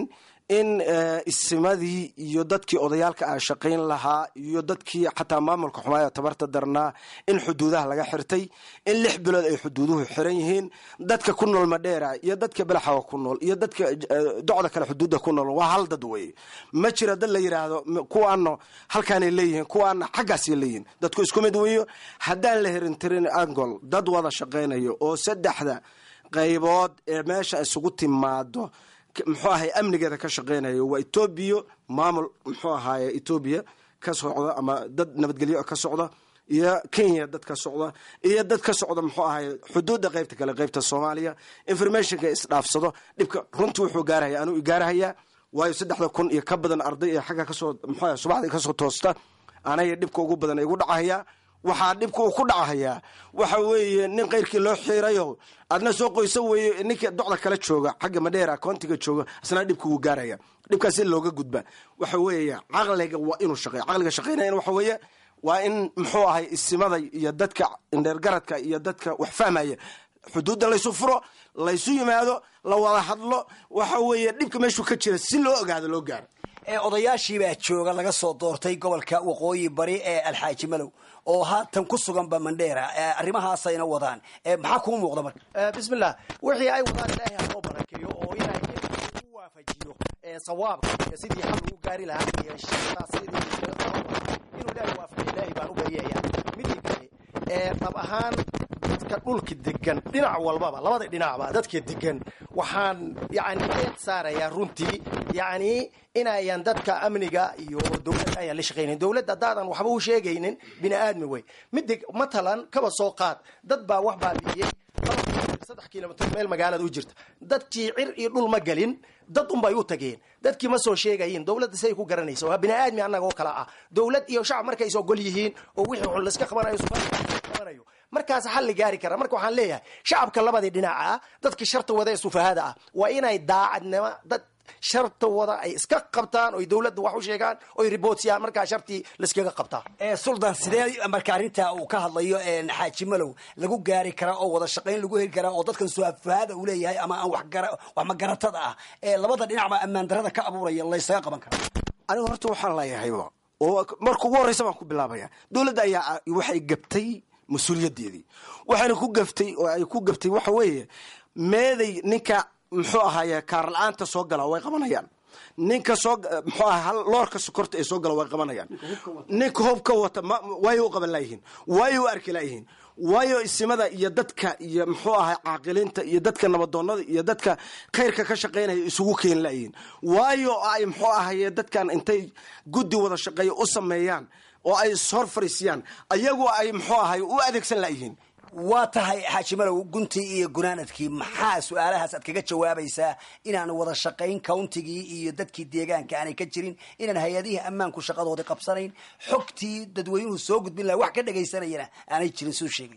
in isimadii iyo dadkii odayaalka ah shaqayn lahaa iyo dadkii xataa maamulka xumaaya tabarta darnaa in xuduudaha laga xirtay in lix bilood ay xuduuduhu xiran yihiin dadka ku nool madheera iyo dadka belaxawa ku nool iyo dadka docda kale xuduudda ku nool waa hal dad weye ma jira dad la yidhaahdo kuwaano halkaanay leeyihiin kuwaana xaggaasay leeyihiin dadku isku mid weeyo haddaan la hirintirin angol dad wada shaqaynayo oo saddexda qaybood ee meesha isugu timaado muxuu ahay amnigeeda ka shaqeynayo waa etoobiya maamul muxuu ahaye etoobiya ka socda ama dad nabadgelyo ka socda iyo kenya dad ka socda iyo dad ka socda muxuu ahaye xuduudda qaybta kale qaybta soomaaliya informationka isdhaafsado dhibka runtii wuxuu gaarahaya anuu igaarahayaa waayo saddexda kun iyo ka badan arday ee xagga kasoo muxuu ahay subaxdii kasoo toosta anaya dhibka ugu badan igu dhacahaya waxaa dhibka uu ku dhacahayaa waxa weeye nin keyrkii loo xiirayo adna soo qoysa weeye ninka docda kala jooga xagga madheera koontiga jooga isna dhibka wuu gaaraya dhibkaas in looga gudba waxa weeye caqliga waa inuu shaqeeyo caqliga shaqeynaya waxa weeye waa in muxuu ahay isimada iyo dadka indheergaradka iyo dadka wax fahmaya xuduudda laysu furo laysu yimaado la wada hadlo waxa weeye dhibka meeshuu ka jira si loo ogaado loo gaaro odayaashiibaa jooga laga soo doortay gobolka waqooyi bari ee alxaaji malow oo haatan ku suganba mandheera arrimahaasayna wadaan maxaa kuu muuqda marka bismillah wixii ay wadaan ilaahay ha loo barakeeyo oo ilaahay u waafajiyo sawaabka sidii xal lagu gaari lahaa iyo shaqadaas sidii inuu ilaahay waafajiyo ilaahay baan u baryaya midii kale dhab ahaan dadka dhulka degan dhinac walbaba labada dhinacba dadka degan waxaan yani eed saarayaa runtii yani inayan dadka amniga iyo dowladda ayaan la shaqaynayn dowladda haddaadan waxba u sheegaynin bini aadmi wey midi matalan kaba soo qaad dad baa wax baabi'iyey saddex kilomitr meel magaalada u jirta dadkii cir iyo dhul ma gelin dad unbay u tageen dadkii ma soo sheegayin dowladda siday ku garanaysa waa bini aadmi annaga oo kale ah dowlad iyo shacab markay is ogol yihiin oo wixii xun layska qabanayo qabanayo markaas xal la gaari kara marka waxaan leeyahay shacabka labadii dhinaca ah dadka sharta wada ee sufahada ah waa inay daacadnimo dad sharta wada ay iska qabtaan oy dowladda wax u sheegaan oy ribootiyaan markaa shartii layskaga qabtaa suldan sidee marka arrintaa uu ka hadlayo xaaji malow lagu gaari karaa oo wada shaqayn lagu heli karaa oo dadkan sufahada uu leeyahay ama aan wax magaratada ah ee labada dhinacba ammaan darada ka abuuraya laysaga qaban karaa anigu horta waxaan leeyahayba oo marka ugu horreysa baan ku bilaabaya dowladda ayaa waxay gabtay mas-uuliyadeedii waxayna ku gaftay oo ay ku gaftay waxa weeye meeday ninka muxuu ahaaye kaar la-aanta soo gala way qabanayaan ninka soo muxuu aha loorka sokorta ee soo gala way qabanayaan ninka hobka wata waayo u qaban laayihiin waayo u arki laayihiin waayo isimada iyo dadka iyo muxuu ahay caaqilinta iyo dadka nabadoonada iyo dadka khayrka ka shaqaynaya isugu keeni laayihiin waayo ay muxuu ahaye dadkan intay guddi wada shaqeeya u sameeyaan oo ay ishor fariisiyaan ayagu ay muxuu ahay u adeegsan laayihiin waa tahay xaaji malow guntii iyo gunaanadkii maxaa su-aalahaas aad kaga jawaabaysaa inaan wada shaqayn countigii iyo dadkii deegaanka aanay ka jirin inaan hay-adihii ammaanku shaqadoodii qabsanayn xogtii dadweynuhu soo gudbin laha wax ka dhagaysanayana aanay jirin suu sheegay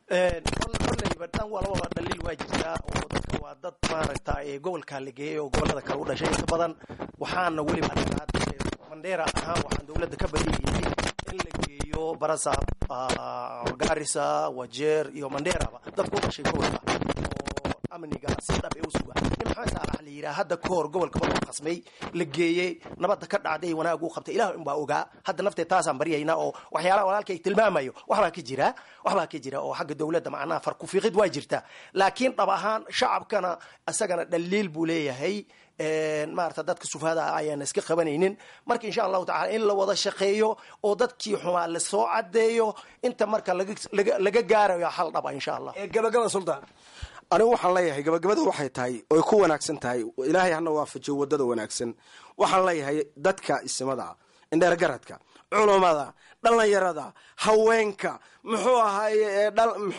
kollayba dhan walbaba dhaliil waa jirtaa oo dadka waa dad maaragta gobolkaa la geeyay oo gobolada kale u dhashay inta badan waxaana weliba mandheera ahaan waxaan dowladda ka baryayay in la geeyo barasaab garisa wajeer iyo mandheeraba dadku u dhashay gobolka oo amniga si dhab ee u suga nin maxamed saalax la yidhaha hadda ka hor gobolka markuu qasmay la geeyey nabadda ka dhacday wanaag uu qabtay ilah unbaa ogaa hadda naftee taasaan baryaynaa oo waxyaalaha walaalka ay tilmaamayo waxbaa ka jira waxbaa ka jira oo xagga dowladda macnaha farkufiiqid waa jirta laakiin dhab ahaan shacabkana isagana dhaliil buu leeyahay maarata dadka sufahada ah ayaan iska qabanaynin marka insha allahu tacala in la wada shaqeeyo oo dadkii xumaa lasoo cadeeyo inta marka laga gaarayo xal dhaba insha allah gabagaba sultan anigu waxaan leeyahay gabagabada waxay tahay oy ku wanaagsan tahay ilaahay hana waafajiyo wadada wanaagsan waxaan leeyahay dadka isimada indheergaradka culummada dhallinyarada haweenka muxuu ahaaye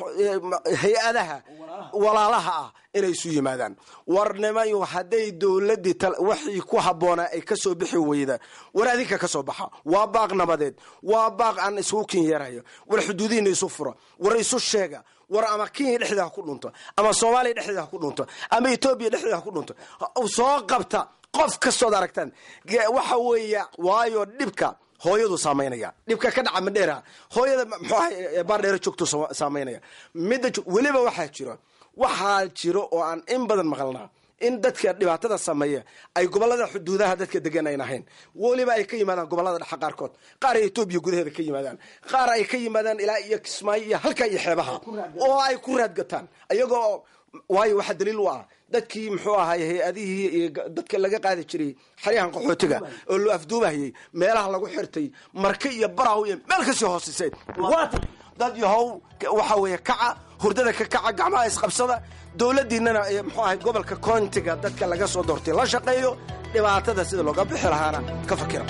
hay-adaha walaalaha ah inay isu yimaadaan warnimayo hadday dowladii waxii ku habboonaa ay kasoo bixi weyda war adinka ka soo baxa waa baaq nabadeed waa baaq aan isugu kin yeerayo war xuduudihiina isu fura war isu sheega war ama kenya dhexdeeda ha ku dhunto ama soomaaliya dhexdeeda ha ku dhunto ama etoobiya dhexdeeda ha ku dhunto soo qabta qof kastood aragtaan waxa weeya waayo dhibka hooyadu saamaynaya dhibka ka dhaca madheera hooyada muxuu ahay baardheero joogto saamaynaya midda weliba waxaa jiro waxaa jiro oo aan in badan maqalnaa in dadka dhibaatada sameeya ay gobolada xuduudaha dadka degan ayn ahayn weliba ay ka yimaadaan gobolada dhexe qaarkood qaar ay etoobiya gudaheeda ka yimaadaan qaar ay ka yimaadaan ilaa iyo kismaayo iyo halka iyo xeebaha oo ay ku raadgataan iyagoo waayo waxaa daliil u ah dadkii muxuu ahay hay-adihii iyo dadka laga qaadi jiray xaryahan qaxootiga oo loo afduubahayay meelaha lagu xirtay marka iyo baraw iyo meel kasii hoosisay dad yahow waxa weeye kaca hurdada ka kaca gacmaha isqabsada dowladdiinana muxuu ahay gobolka koontiga dadka laga soo doortay la shaqeeyo dhibaatada sida looga bixi lahaana ka fakira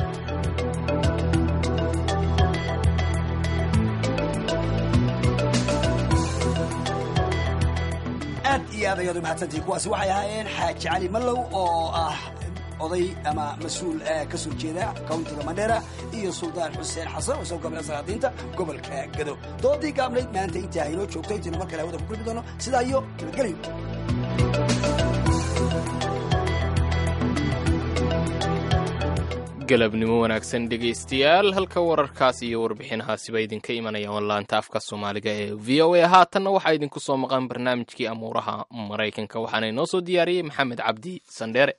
aad iyo aad ayaad u mahadsantihi kuwaasi waxay ahaayeen xaaji cali mallow oo ah oday ama mas-uul ka soo jeeda countiga mandheera iyo suldaan xuseen xasan oo isagoo gobla salaadiinta gobolka gado doodii gaabnayd maanta intaa haynoo joogto intaynu mar kale hawada ku kulmi doono sidaa iyo nabadgelyo galabnimo wanaagsan dhegaystayaal halka wararkaas iyo warbixinahaasiba idinka imanayaan laanta afka soomaaliga ee v o a haatanna waxaa idinku soo maqan barnaamijkii amuuraha maraykanka waxaana inoo soo diyaariyey maxamed cabdi sandheere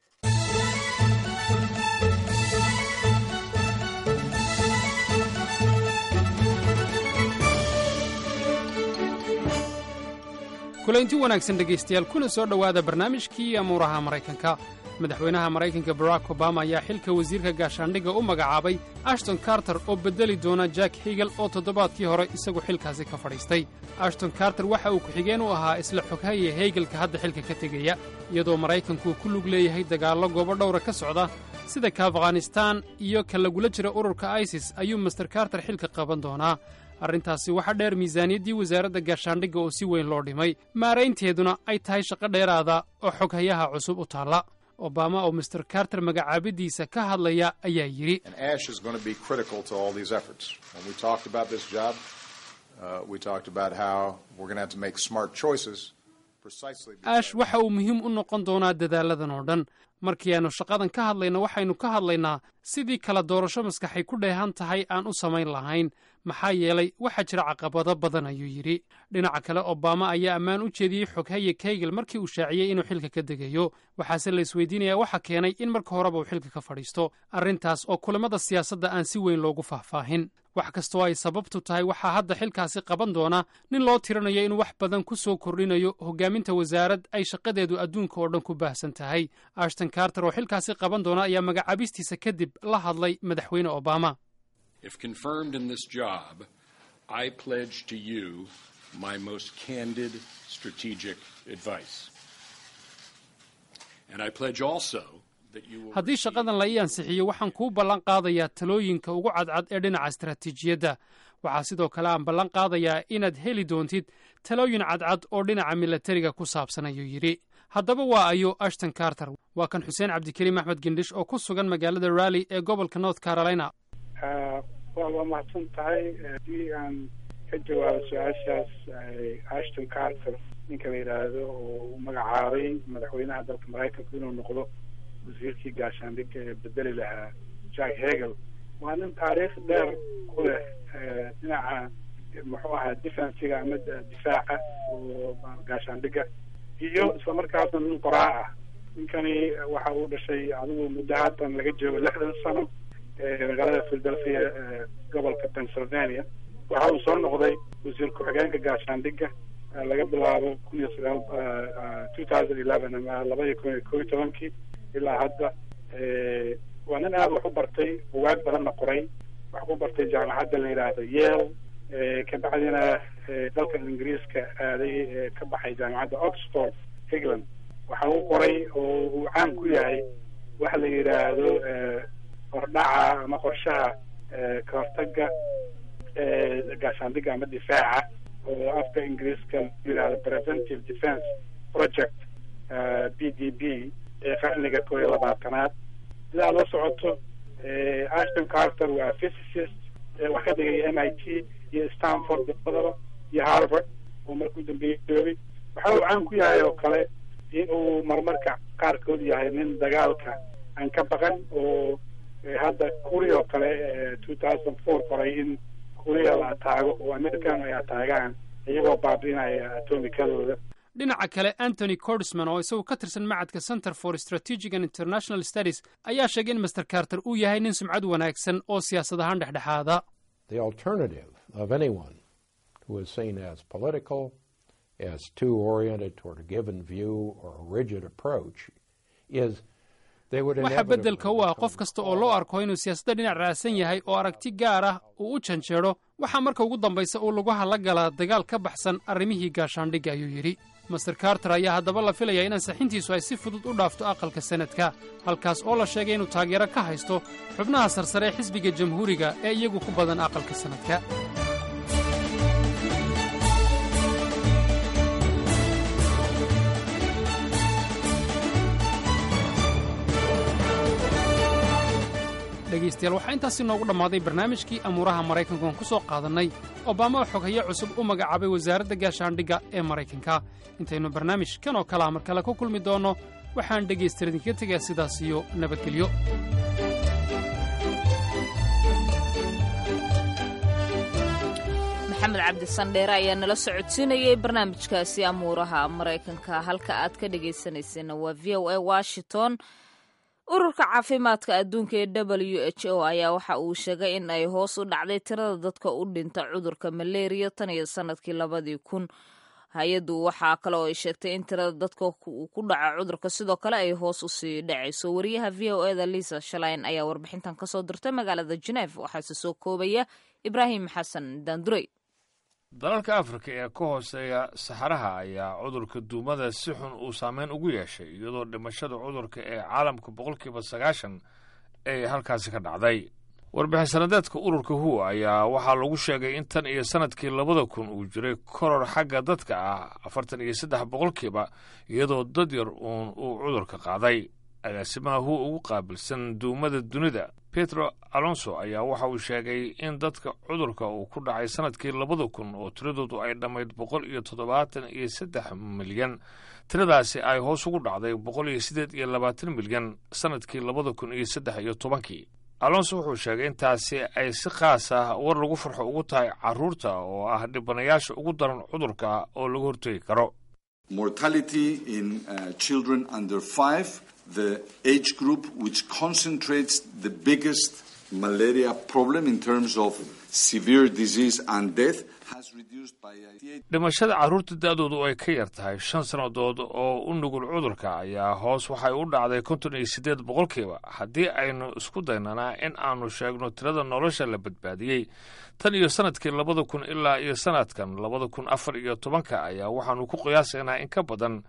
kulaynti wanaagsan dhegaystayaal kuna soo dhowaada barnaamijkii amuuraha maraykanka madaxweynaha maraykanka barack obama ayaa xilka wasiirka gaashaandhigga u magacaabay ashton karter oo beddeli doona jack higel oo toddobaadkii hore isagu xilkaasi ka fadhiistay ashton karter waxa uu ku-xigeen u ahaa isla xoghaya heygelka hadda xilka ka tegaya iyadoo maraykanku ku lug leeyahay dagaallo goobo dhowra ka socda sida ka afghanistaan iyo ka lagula jira ururka isis ayuu master karter xilka qaban doonaa arrintaasi waxaa dheer miisaaniyaddii wasaaradda gaashaandhigga oo si weyn loo dhimay maaraynteeduna ay tahay shaqo dheeraada oo xoghayaha cusub u taalla obama oo master karter magacaabiddiisa ka hadlaya ayaa yidhi ash waxa uu muhiim u noqon doonaa dadaalladan oo dhan markii aannu shaqadan ka hadlayno waxaynu ka hadlaynaa sidii kala doorasho maskaxay ku dheehan tahay aan u samayn lahayn maxaa yeelay waxaa jira caqabado badan ayuu yidhi dhinaca kale obama ayaa ammaan u jeediyey xoghaye kaygel markii uu shaaciyey inuu xilka ka degayo waxaase la isweydiinayaa waxa keenay in marka horeba uu xilka ka fadhiisto arrintaas oo kulamada siyaasadda aan si weyn loogu faahfaahin wax kastoo ay sababtu tahay waxaa hadda xilkaasi qaban doona nin loo tirinayo inuu wax badan ku soo kordhinayo hoggaaminta wasaarad ay shaqadeedu adduunka oo dhan ku baahsan tahay ashton karter oo xilkaasi qaban doona ayaa magacaabistiisa kadib la hadlay madaxweyne obama If confirmed in this job, I pledge to you my most candid strategic advice. And I pledge also that you will. haddii shaqadan la ii ansixiyo waxaan kuu ballan qaadayaa talooyinka ugu cadcad ee dhinaca istaraatiijiyadda waxaa sidoo kale aan ballan qaadayaa inaad heli doontid talooyin cadcad oo dhinaca milatariga ku saabsan ayuu yidhi haddaba waa ayo ashton karter waa kan xuseen cabdikariim axmed gendhish oo ku sugan magaalada raalli ee gobolka north carolina waa waa mahadsan tahay haddii aan ka jawaabo su-aashaas ashton carter ninka la yidhaahdo oo u magacaabay madaxweynaha dalka maraykanku inuu noqdo wasiirkii gaashaandhigga ee bedeli lahaa jack hegel waa nin taariikh dheer ku leh dhinaca muxuu ahaa defensiga ama difaaca oo gaashaandhigga iyo isla markaasna nin qoraa ah ninkani waxa uu dhashay adigu muddo haatan laga joogo lixdan sano magaalada philadelphia gobolka pennsylvania waxa uu soo noqday wasiir ku-xigeenka gaashaandhigga laga bilaabo kun iyo sagaal two thousand eleven ama labaiyo kun iyo koo iyo tobankii ilaa hadda waa nin aada wax u bartay bugaag badanna qoray wax ku bartay jaamacadda la yidhaahdo yale kabacdina dalka ingiriiska aaday ka baxay jaamacadda oxford england waxa uu qoray oo uu caan ku yahay waxa la yidhaahdo hordhaca ama qorshaha ka hortaga gaashaandhigga ama difaaca oo afka ingiriiska la yidhahdo preventive defence project b d b ee qarniga koo iyo labaatanaad sidaa la socoto ashton carter waa physicist wax ka dhigay m i t iyo stanford labadaba iyo harvard oo markuu dambeeyey joogay waxa uu caan ku yahay oo kale in uu marmarka qaarkood yahay nin dagaalka aan ka baqan oo hadda kuria oo kale two thousand four qoray in kuria la ataago oo american ay ataagaan iyagoo baabi'inaya atomikadooda dhinaca kale antony cordisman oo isagu ka tirsan macadka center for strategic and international studies ayaa sheegay in master carter uu yahay nin sumcad wanaagsan oo siyaasad ahaan dhexdhexaada The alternative of anyone who is seen as political, as too oriented toward a given view or a rigid approach, is they would waxa inevitably beddelka u ah qof kasta oo loo arko inuu siyaasadda dhinac raacsan yahay oo aragti gaar ah uu u janjeedho waxaa marka ugu dambaysa uu lugaha la galaa dagaal ka baxsan arrimihii gaashaandhigga ayuu yidhi master carter ayaa haddaba la filayaa in ansaxintiisu ay si fudud u dhaafto aqalka sanadka halkaas oo la sheegay inuu taageero ka haysto xubnaha sarsare ee xisbiga jamhuuriga ee iyagu ku badan aqalka sanadka dhegaystayaal waxaa intaasi noogu dhammaaday barnaamijkii amuuraha maraykanku aan ku soo qaadannay obama oo xoghaye cusub u magacaabay wasaaradda gaashaandhigga ee maraykanka intaynu barnaamij kan oo kalea mar kale ku kulmi doonno waxaan dhegaystayaal idinkaga tegayaa sidaas iyo nabadgelyo maxamed cabdi sandheere ayaa nala socodsiinayay barnaamijkaasi amuuraha maraykanka halka aad ka dhegaysanayseena waa v o a washington ururka caafimaadka adduunka ee w h o ayaa waxa uu sheegay in ay hoos u dhacday tirada dadka u dhinta cudurka malaria tan iyo sanadkii labadii kun hay-addu waxaa kale oo ay sheegtay in tirada dadka ku dhaca cudurka sidoo kale ay hoos usii dhacayso wariyaha v o eda lisa shalain ayaa warbixintan kasoo dirtay magaalada geneef waxaase soo koobaya ibraahim xasan daandurey dalalka afrika ee ka hooseeya saxaraha ayaa cudurka duumada si xun uu saameyn ugu yeeshay iyadoo dhimashada cudurka ee caalamka boqolkiiba sagaashan ay halkaasi ka dhacday warbixin sanadeedka ururka hu ayaa waxaa lagu sheegay in tan iyo sanadkii labada kun uu jiray koror xagga dadka ah afartan iyo saddex boqolkiiba iyadoo dad yar uun uu cudurka qaaday agaasimaha hu ugu qaabilsan duumada dunida petro alonso ayaa waxa uu sheegay in dadka cudurka uu ku dhacay sanadkii labada kun oo tiradoodu ay dhammayd boqol iyo toddobaatan iyo saddex milyan tiradaasi ay hoos ugu dhacday boqol iyo siddeed iyo labaatan milyan sanadkii labada kun iyo saddex iyo tobankii alonso wuxuu sheegay intaasi ay si khaas ah war lagu farxo ugu tahay carruurta oo ah dhibanayaasha ugu daran cudurka oo laga hortegi karo mortality in uh, children under five, the age group which concentrates the biggest malaria problem in terms of severe disease and death, has reduced by 88. dhimashada carruurta da-doodu ay ka yar tahay shan sannadood oo u nugul cudurka ayaa hoos waxay u dhacday konton iyo siddeed boqolkiiba haddii aynu isku daynanaa in aanu sheegno tirada nolosha la badbaadiyey tan iyo sanadkii labada kun ilaa iyo sanadkan labada kun afar iyo tobanka ayaa waxaanu ku qiyaasaynaa in ka badan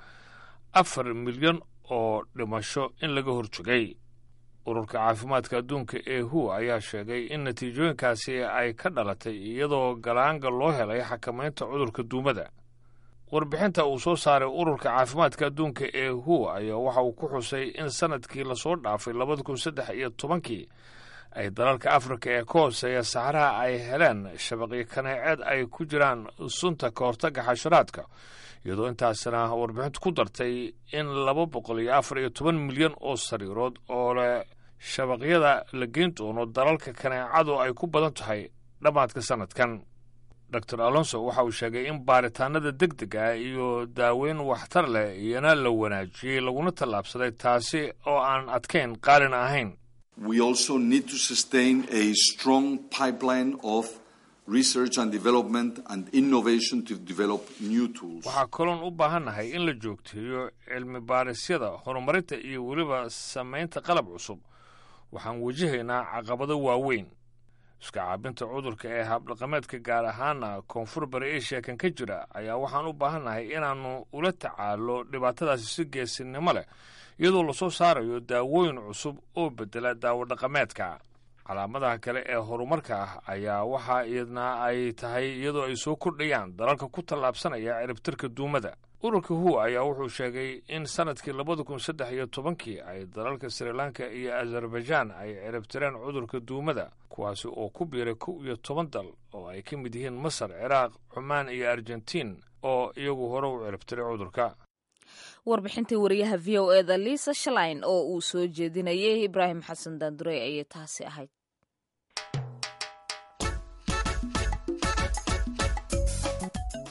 afar milyan oo dhimasho in laga horjogay ururka caafimaadka adduunka ee hu ayaa sheegay in natiijooyinkaasi ay ka dhalatay iyadoo galaanga loo helay xakamaynta cudurka duumada warbixinta uu soo saaray ururka caafimaadka adduunka ee hu ayaa waxa uu ku xusay in sanadkii lasoo dhaafay labada kun saddex iyo tobankii ay dalalka afrika ee ka hooseeya saxaraha ay heleen shabaqyo kaneeceed ay ku jiraan sunta ka hortagga xasharaadka iyadoo intaasina warbixintu ku dartay in laba boqol iyo afar iyo toban milyan oo sariirood oo leh shabaqyada la geyn doono dalalka kaneecadu ay ku badan tahay dhammaadka sanadkan dor alonso waxa uu sheegay in baaritaanada deg deg ah iyo daaweyn waxtar leh iyana la wanaajiyey laguna tallaabsaday taasi oo aan adkayn qaalin ahayn We also need to sustain a strong pipeline of research and development and innovation to develop new tools. waxaa kaloon u baahannahay in la joogteeyo cilmi baarisyada horumarinta iyo weliba samaynta qalab cusub waxaan wajahaynaa caqabado waaweyn iska caabinta cudurka ee habdhaqameedka gaar ahaana koonfur bari eshiya kan ka jira ayaa waxaan u baahannahay inaannu ula tacaalo dhibaatadaasi si geesinimo leh iyadoo lasoo saarayo daawooyin cusub oo bedela daawo dhaqameedka calaamadaha kale ee horumarka ah ayaa waxa iyadna ay tahay iyadoo ay soo kordhayaan dalalka ku tallaabsanaya ciribtirka duumada ururka hu ayaa wuxuu sheegay in sanadkii labada kun saddex iyo tobankii ay dalalka sri lanka iyo azerbaijan ay ciribtireen cudurka duumada kuwaasi oo ku biiray kow iyo toban dal oo ay ka mid yihiin masar ciraaq cumaan iyo argentiin oo iyagu hore u ciribtiray cudurka warbixintii wariyaha v o eda liisa shalain oo uu soo jeedinayay ibraahim xasan daandurey ayay taasi ahayd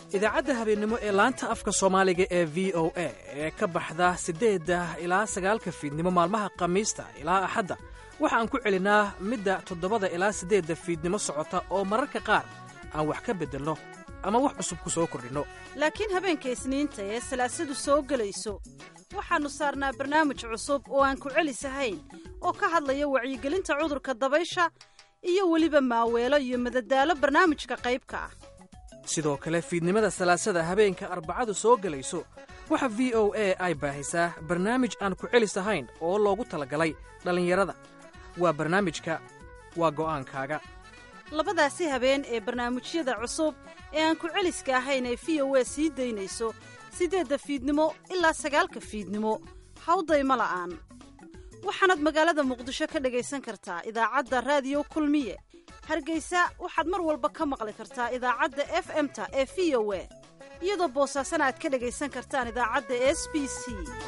idaacadda habeennimo ee laanta afka soomaaliga ee v o a ee ka baxda siddeedda ilaa sagaalka fiidnimo maalmaha khamiista ilaa axadda waxa aan ku celinnaa midda toddobada ilaa siddeedda fiidnimo socota oo mararka qaar aan wax ka beddelno ama wax cusub ku soo kordhinno laakiin habeenka isniinta ee salaasadu soo gelayso waxaannu saarnaa barnaamij cusub oo aan ku celisahayn oo ka hadlaya wacyigelinta cudurka dabaysha iyo weliba maaweelo iyo madadaalo barnaamijka qaybka ah sidoo kale fiidnimada salaasada habeenka arbacadu soo gelayso waxa v o a ay baahisaa barnaamij aan ku celis ahayn oo loogu talagalay dhallinyarada waa barnaamijka waa go'aankaaga labadaasi habeen ee barnaamijyada cusub ee aan ku celiska ahayn ee v o a sii daynayso siddeedda fiidnimo ilaa sagaalka fiidnimo hawdayma la'aan waxaanaad magaalada muqdisho ka dhegaysan kartaa idaacadda raadiyo kulmiye hargeysa waxaad mar walba ka maqli kartaa idaacadda f m-ta ee v o a iyadoo boosaasana aad ka dhegaysan kartaan idaacadda s b c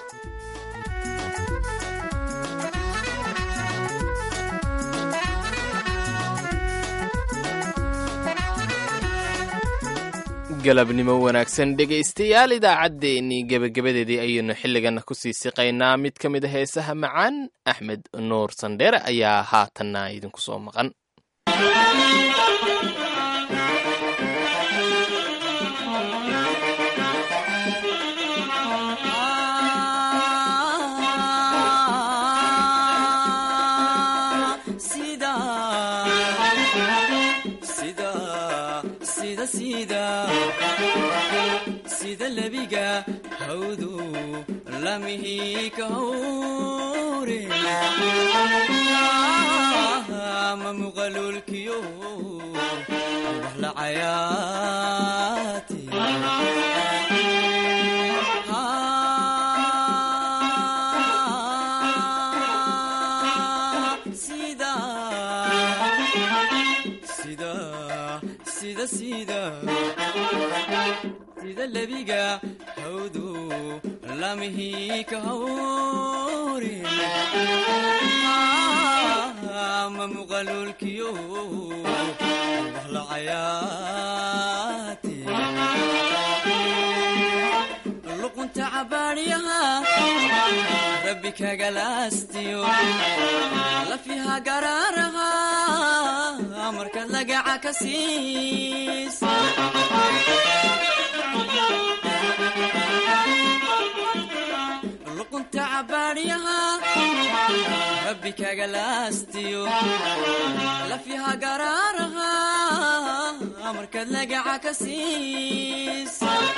galabnimo wanaagsan dhegaystayaal idaacaddeenii gebagabadeedii ayaynu xilligana kusii siqaynaa mid ka mid a heesaha macaan axmed nuur sandheere ayaa haatanna idinku soo maqan sida lebiga hawdu lamihi ka hawre ma muqalulkiyo wax la cayaati sida sida sida lebiga hawdu lamihi ka hawre ma muqalulkiyo wax la cayaati luqunta cabaadyaha rabbi kagalaastiyo lafiha garaaraha markaad lagaca ka siis luqunta cabaadyaha rabbi kagalaastiyo lafiha garaaraha markaad lagaca ka siis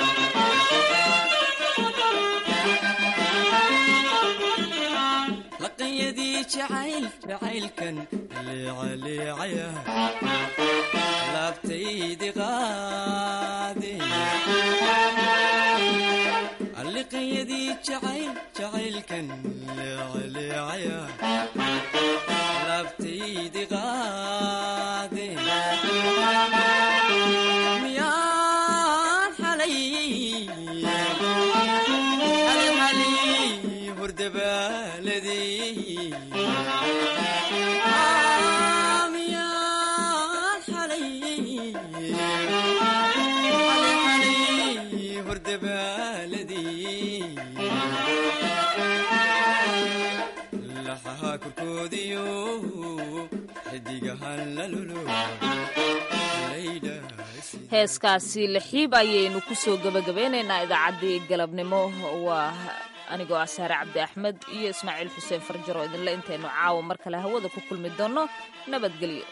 laqanyadii jacayl jacaylkan leecaleecaya laabtaydi qaade liqanyadii jacayl jacaylkan leecaleecaya laabtaydi qaade miyaan xalay xalxalay hordabaaladii miyaan xalay xalxalay hordabaaladii laxaha korkoodiyo xidigahan lalulo heeskaasi lixiib ayaynu ku soo gebagabeynaynaa idaacaddii galabnimo waa anigoo ah saare cabdi axmed iyo ismaaciil xuseen farjaro idinle intaynu caawa mar kale hawada ku kulmi doonno nabadgelyo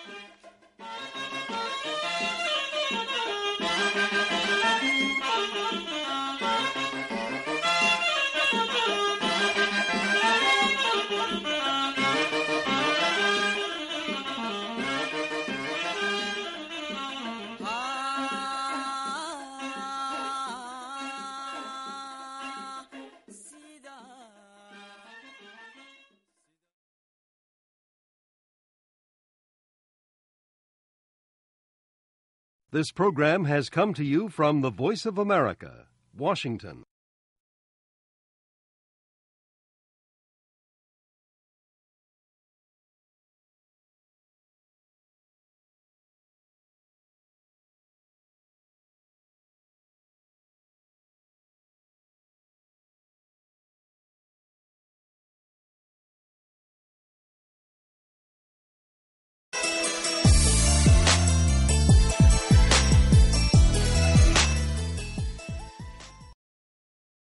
This program has come to you from the Voice of America, Washington.